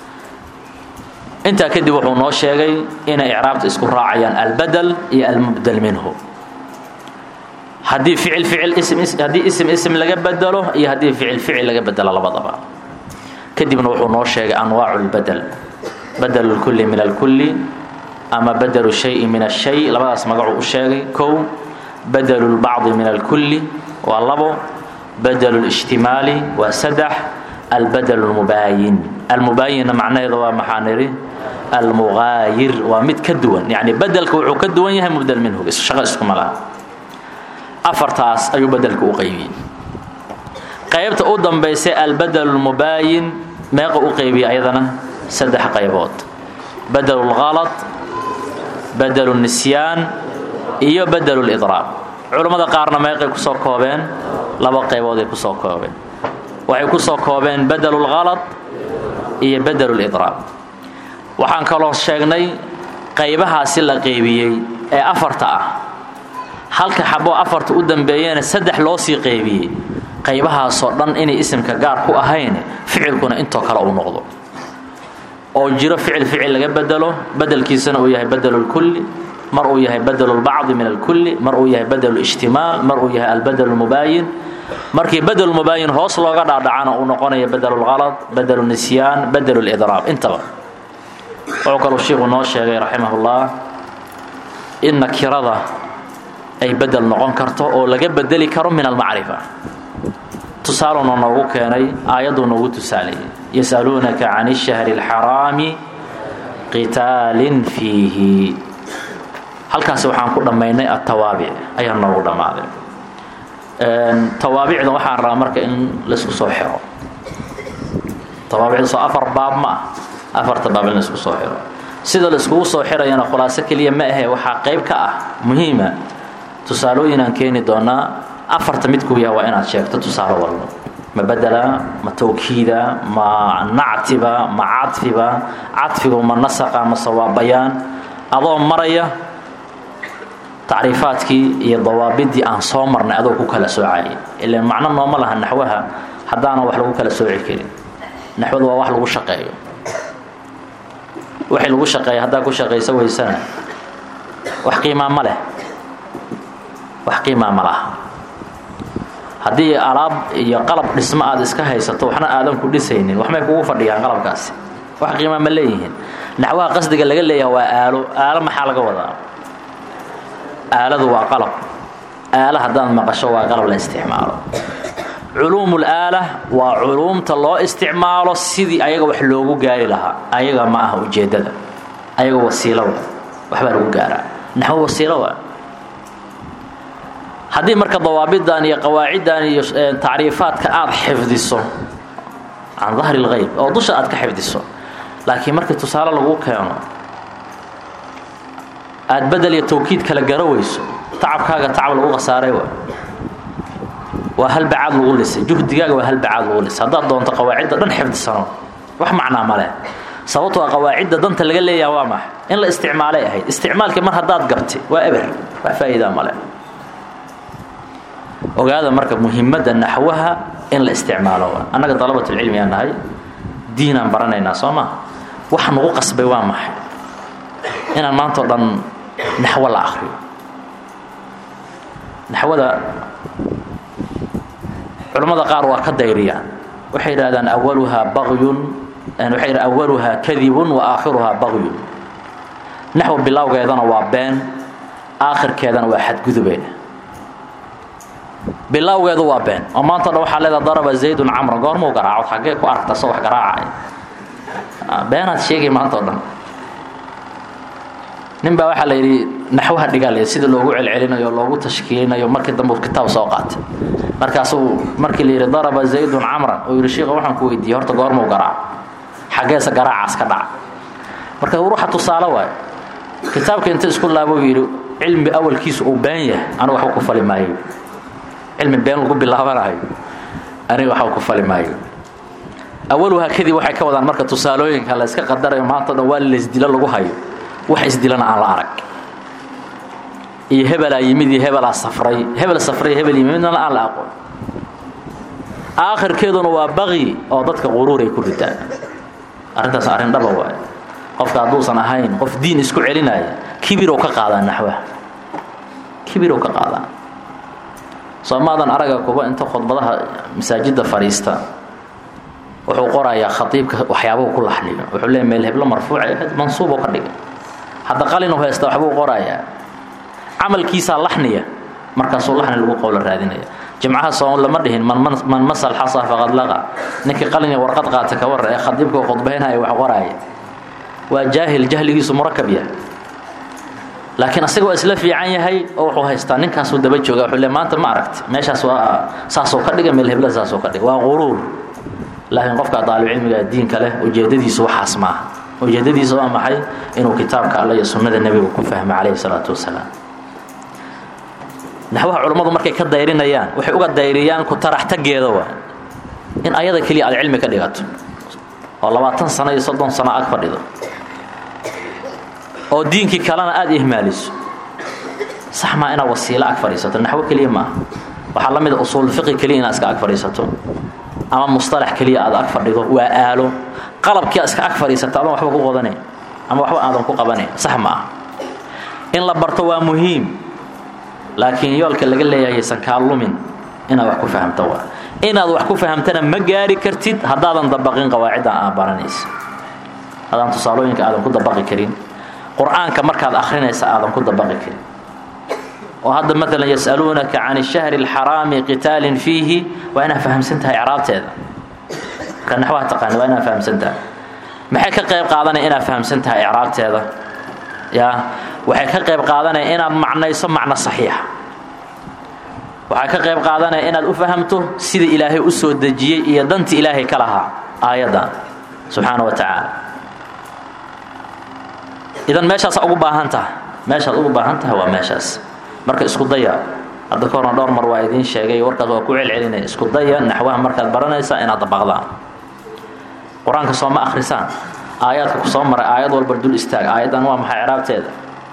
intaa kadib wuxuu noo sheegay inay icraabta isku raacayaan albedel iyo almubdel minhu haddii ficil ficil ism haddii ism ism laga bedelo iyo haddii ficil ficil laga bedelo labadaba kadibna wuxuu noo sheegay anwaacu lbedel badel اlkulli min alkulli ama badelu shayi min ashay labadaas magacuu u sheegay kow badelu lbacdi min alkulli waa labo badelu اlijtimaali waa saddex albadel اlmubaayin almubaayinna macnaheeda waa maxaa nidhi almugaayir waa mid ka duwan yani bedelka wuxuu ka duwan yahay mubdel minhu shaqo iskuma laha afartaas ayuu bedelka u qaybiyey qaybta u dambaysay albadel اlmubaayin meeqa u qaybiyey ayadana saddex qaybood badel اlhalط badel الnisyaan iyo badel اlidraab culammada qaarna meeqay kusoo koobeen laba qaybooday kusoo koobeen waxay kusoo koobeen badel اlhalط iyo badel اlidraab waxaan kaloo sheegnay qaybahaasi la qaybiyey ee afarta ah halka xaboo afarta u dambeeyana saddex loo sii qaybiyey qaybahaasoo dhan inay isimka gaar ku ahayn ficilkuna intoo kale uu noqdo oo jiro ficil ficil laga bedelo bedelkiisana uu yahay badel اlkulli mar uu yahay badel اlbacdi min alkulli mar uu yahay badel اlijtimaal mar uu yahay albadel اlmubaayin markii bedelmubaayin hoos looga dhaadhacana uu noqonayo bedelulhalad bedelunisyaan bedelulidraab intaba wuxuu kaluu shiiku noo sheegay raximahullah in nakirada ay bedel noqon karto oo laga bedeli karo min almacrifa tusaaluna noogu keenay aayadduu noogu tusaaleeyey yasaluunaka can ishahri اlxaraami qitaalin fiihi halkaasi waxaan ku dhammaynay atawaabic ayaa noogu dhammaaday tawaabicda waxaan rabaa marka in laisku soo xiro tawaabicda soo afar baab ma ah afarta baab in laisku soo xiro sida laiskugu soo xirayana khulaaso keliya ma ahe waxaa qayb ka ah muhiima tusaalooyinaan keeni doonaa afarta midkuu yaha waa inaad sheegto tusaale walba ma bedela ma tawkiida ma nactiba ma cadfiba cadfigu ma nasaqa mase waa bayaan adoo maraya tacriifaadkii iyo dawaabidii aan soo marnay adoo ku kala soocayay ilan macno nooma laha naxwaha haddaanan wax lagu kala sooci karin naxwadu waa wax lagu shaqeeyo wixii lagu shaqeeya haddaa ku shaqaysa weysana wax qiimaa ma leh wax qiimaa ma laha haddii alaab iyo qalab dhismo aad iska haysato waxna aadan ku dhisaynin waxmay kugu fadhiyaan qalabkaasi wax qiimaa ma leeyihiin naxwaha qasdiga laga leeyaha waa aalo aalo maxaa laga wadaa aaladu waa qalab aalo haddaad maqasho waa qalab la isticmaalo culuumul aala waa culuumta loo isticmaalo sidii ayaga wax loogu gaari lahaa ayaga ma aha ujeeddada ayaga wasiilo wa waxbaa lagu gaaraa naxwo wasiilo wa haddii marka dawaabidan iyo qawaaciddan iyo tacriifaadka aad xifdiso can dahri اlgayb oo dusha aad ka xifdiso laakiin markii tusaale lagu keeno aad bedel iyo tawkiid kala garo weyso tacabkaaga tacab lagu khasaaray wa waa halbacaad lagu lisay juhdigaaga waa halbacaad lagu lisay haddaad doonto qawaacidda dhan xifdisano wax macnaa ma leh sababtoo qawaacidda danta laga leeyaha waa maxa in la isticmaalay ahayd isticmaalkii mar haddaad gabti waa eber wax faa'iidaa ma leh ogaada marka muhimadda naxwaha in la isticmaalo annaga dalabatulcilmi aan nahay diinaan baranaynaa soo maa wax nagu qasbay waa maxay inaan maantao dhan naxwo la akriyo naxwada culammada qaar waa ka dayriyaan waxay yidhahdaan awaluhaa bagyun waxay yidhahan awaluhaa kadibun wa aakhiruhaa bagyun naxwo bilowgeedana waa been aakhirkeedana waa xadgudubeen bilowgeedu waa been oo maanta o dhan waxaa leedaha daraba zaydun camra goormuu garaaco xaggee ku aragta soo wax garaacay beenaad sheegay maanta o dhan nin baa waxaa la yidhi naxwaha dhigaal sida loogu celcelinayo o loogu tashkiilinayo markii dambe kitaab soo qaatay markaasuu markii la yidhi daraba zaydun camran oo yidhi shiika waxaan ku weydiiyey horta goormuu garaaco xaggeese garaacaas ka dhaca marka ruuxa tusaale waayo kitaabka inta isku laabo yidhi cilmi awalkiisu uu been yahay anigu waxba ku fali maayo cilmi been lagu bilaabanayo aniga waxba ku fali maayo awaluhaa kadib waxay ka wadaan marka tusaalooyinka la iska qadarayo maanta o dhan waa laysdilo lagu hayo wax isdilana aan la arag iyo hebelaa yimid iyo hebelaa safray hebel safray hebel yimid midnana aan la aqoon aakhirkeeduna waa baqyi oo dadka quruuray ku ridaan arrintaas arrin dhaba waaye qofka hadduusan ahayn qof diin isku celinaya kibirow ka qaadaa naxwaha kibirow ka qaadaa soomaadan araga kuba inta khudbadaha masaajidda fadhiista wuxuu qorayaa khaiibka waxyaabuu ku laxniyo wuxuu leeya meel heblo marfuuca mansuuboo ka dhigay hadda qalinu haysta waxbuu qorayaa camalkiisaa laxniya markaasuu laxni lagu qowlo raadinaya jimcaha soom lama dhihin man masal xasa faqad laqa ninkii qalin warqad qaata ka warra ee khadiibka khudbaynaya wax qoraaya waa jaahil jahligiisu murakab yahay laakiin asaga waa isla fiican yahay oo wuxuu haystaa ninkaasuu daba jooga wuxuu le maanta ma aragti meeshaas waa saasoo ka dhiga meel hebla saasoo ka dhiga waa quruur laakiin qofka daalibcilmiga diinka leh ujeedadiisu waxaas maaha ujeedadiisa waa maxay inuu kitaabka alle iyo sunnada nebiga ku fahmo calayhi salaatu wasalaam naxwaha culammadu markay ka dayrinayaan waxay uga dayriyaan ku taraxtageeda waa in ayada keliya aad cilmi ka dhigato oo labaatan sano iyo soddon sano ag fadhido oo diinkii kalena aada ihmaaliso sax maa inaad wasiilo ag fadhiisato naxwo keliya maaha waxaa la mida usuul fiqi keliya inaad iska ag fadhiisato ama musطalax keliya aad ag fadhido waa aalo qalabkia iska ag fadhiisata adan waxba ku qodanayn ama waxba aadan ku qabanayn sax ma ah in la barto waa muhiim laakiin yoolka laga leeyahay aysan kaa lumin inaad wax ku fahamto waa inaad wax ku fahamtana ma gaari kartid haddaadan dabaqin qawaaciddan aad baranaysa haddaan tusaalooyinka aadan ku dabaqi karin qur-aanka markaad akhrinaysa aadan ku dabaqi karin oo hadda maalan yas'aluunaka can الshahri اlxaraami qitaalin fiihi waa inaad fahamsan tahay icraabteeda marka naxwaha taqaani waa inaad fahamsan tahay maxay ka qayb qaadanaya inaad fahamsan tahay icraabteeda ya waxay ka qayb qaadanaya inaad macnayso macno saxiixa waxay ka qayb qaadanaya inaad u fahamto sida ilaahay u soo dejiyey iyo danti ilaahay ka lahaa aayaddan subxaana wa tacaala idan meeshaasa ugu baahan tahay meeshaad ugu baahan tahay waa meeshaas marka isku daya hadda ka horna dhowr mar waa idiin sheegay warkaas waa ku celcelinaya isku daya naxwaha markaad baranaysaa inaad dabaqdaan qur-aanka soo ma akhrisaan aayaadka ku soo maray aayad walba dul istaag aayaddan waa maxay ciraabteeda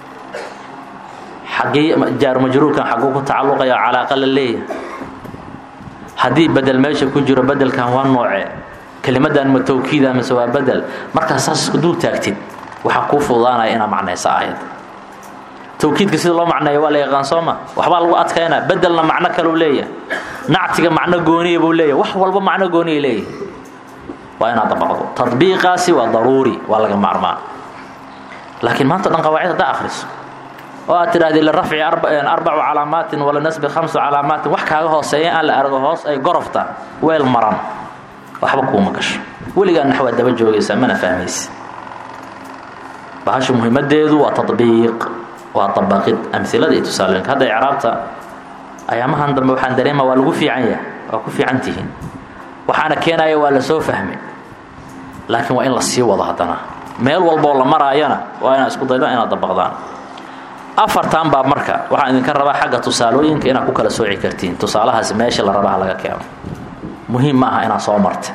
xaggii jaarumajruurkan xagguu ku tacalluqaya calaaqa la leeyahay haddii bedel meesha ku jiro bedelkan waa noocee kelimadan ma tawkiida mise waa bedel markaas saas isku dul taagtid waxaa kuu fududaanaya inaad macnaysa aayadda tawkiidka sida loo macneeyo waa la yaqaan soo ma waxbaa lagu adkaynaa bedelna macno kaleu leeyahay nactiga macno gooniya buu leeyahay wax walba macno gooniya leeyahay waa inaad dabaqdo tadbiiqaasi waa daruuri waa laga maarmaan laakiin maanta dhan qawaacid haddaa akhriso oo aad tidhahdi lirafci arbacu calaamaatin walinasbi khamsu calaamaatin wax kaaga hooseeya aan la argo hoos ay gorofta weel maran waxba kuuma gasho weligaa naxwaad daba joogaysaa mana fahmaysi bahasha muhiimadeedu waa tabiiq waa dabaqid amilada iyo tusaalooyinka hadda icraabta ayaamahan dambe waxaan dareema waa lagu fiican yahay waa ku fiican tihiin waxaana keenaya waa la soo fahmay laakiin waa in la sii wado haddana meel walboo la maraayana waa inaad isku dayda inaad dabaqdaan afartan baa marka waxaan idinka rabaa xagga tusaalooyinka inaad ku kala sooci kartiin tusaalahaasi meesha la rabaha laga keeno muhiim ma aha inaad soo marta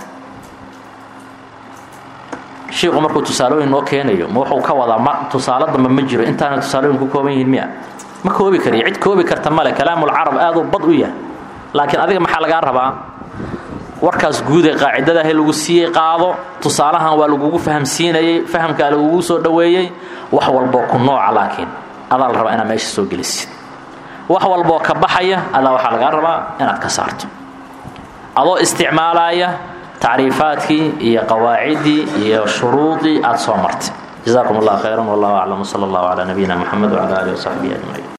shiiku markuu tusaalooyin noo keenayo ma wuxuu ka wadaa ma tusaalo dambe ma jiro intaana tusaalooyin ku kooban yihiin miya ma koobi kariyo cid koobi karta male kalaamulcarab aaduu bad u yahay laakiin adiga maxaa lagaa rabaa warkaas guud ee qaacidadaah lagu siiyey qaado tusaalahan waa lagugu fahamsiinayey fahamkaa lagugu soo dhoweeyey wax walboo ku nooca laakiin adaa la rabaa inaad meesha soo gelisid wax walboo ka baxaya adaa waxaa lagaa rabaa inaad ka saarto adoo isticmaalaya tacriifaadkii iyo qawaaciddii iyo shuruudii aad soo martay jazakum allah khayran wallahu aclam wsala allahu calaa nabiyina moxamed wcala alihi wasaxbihi ajmaciin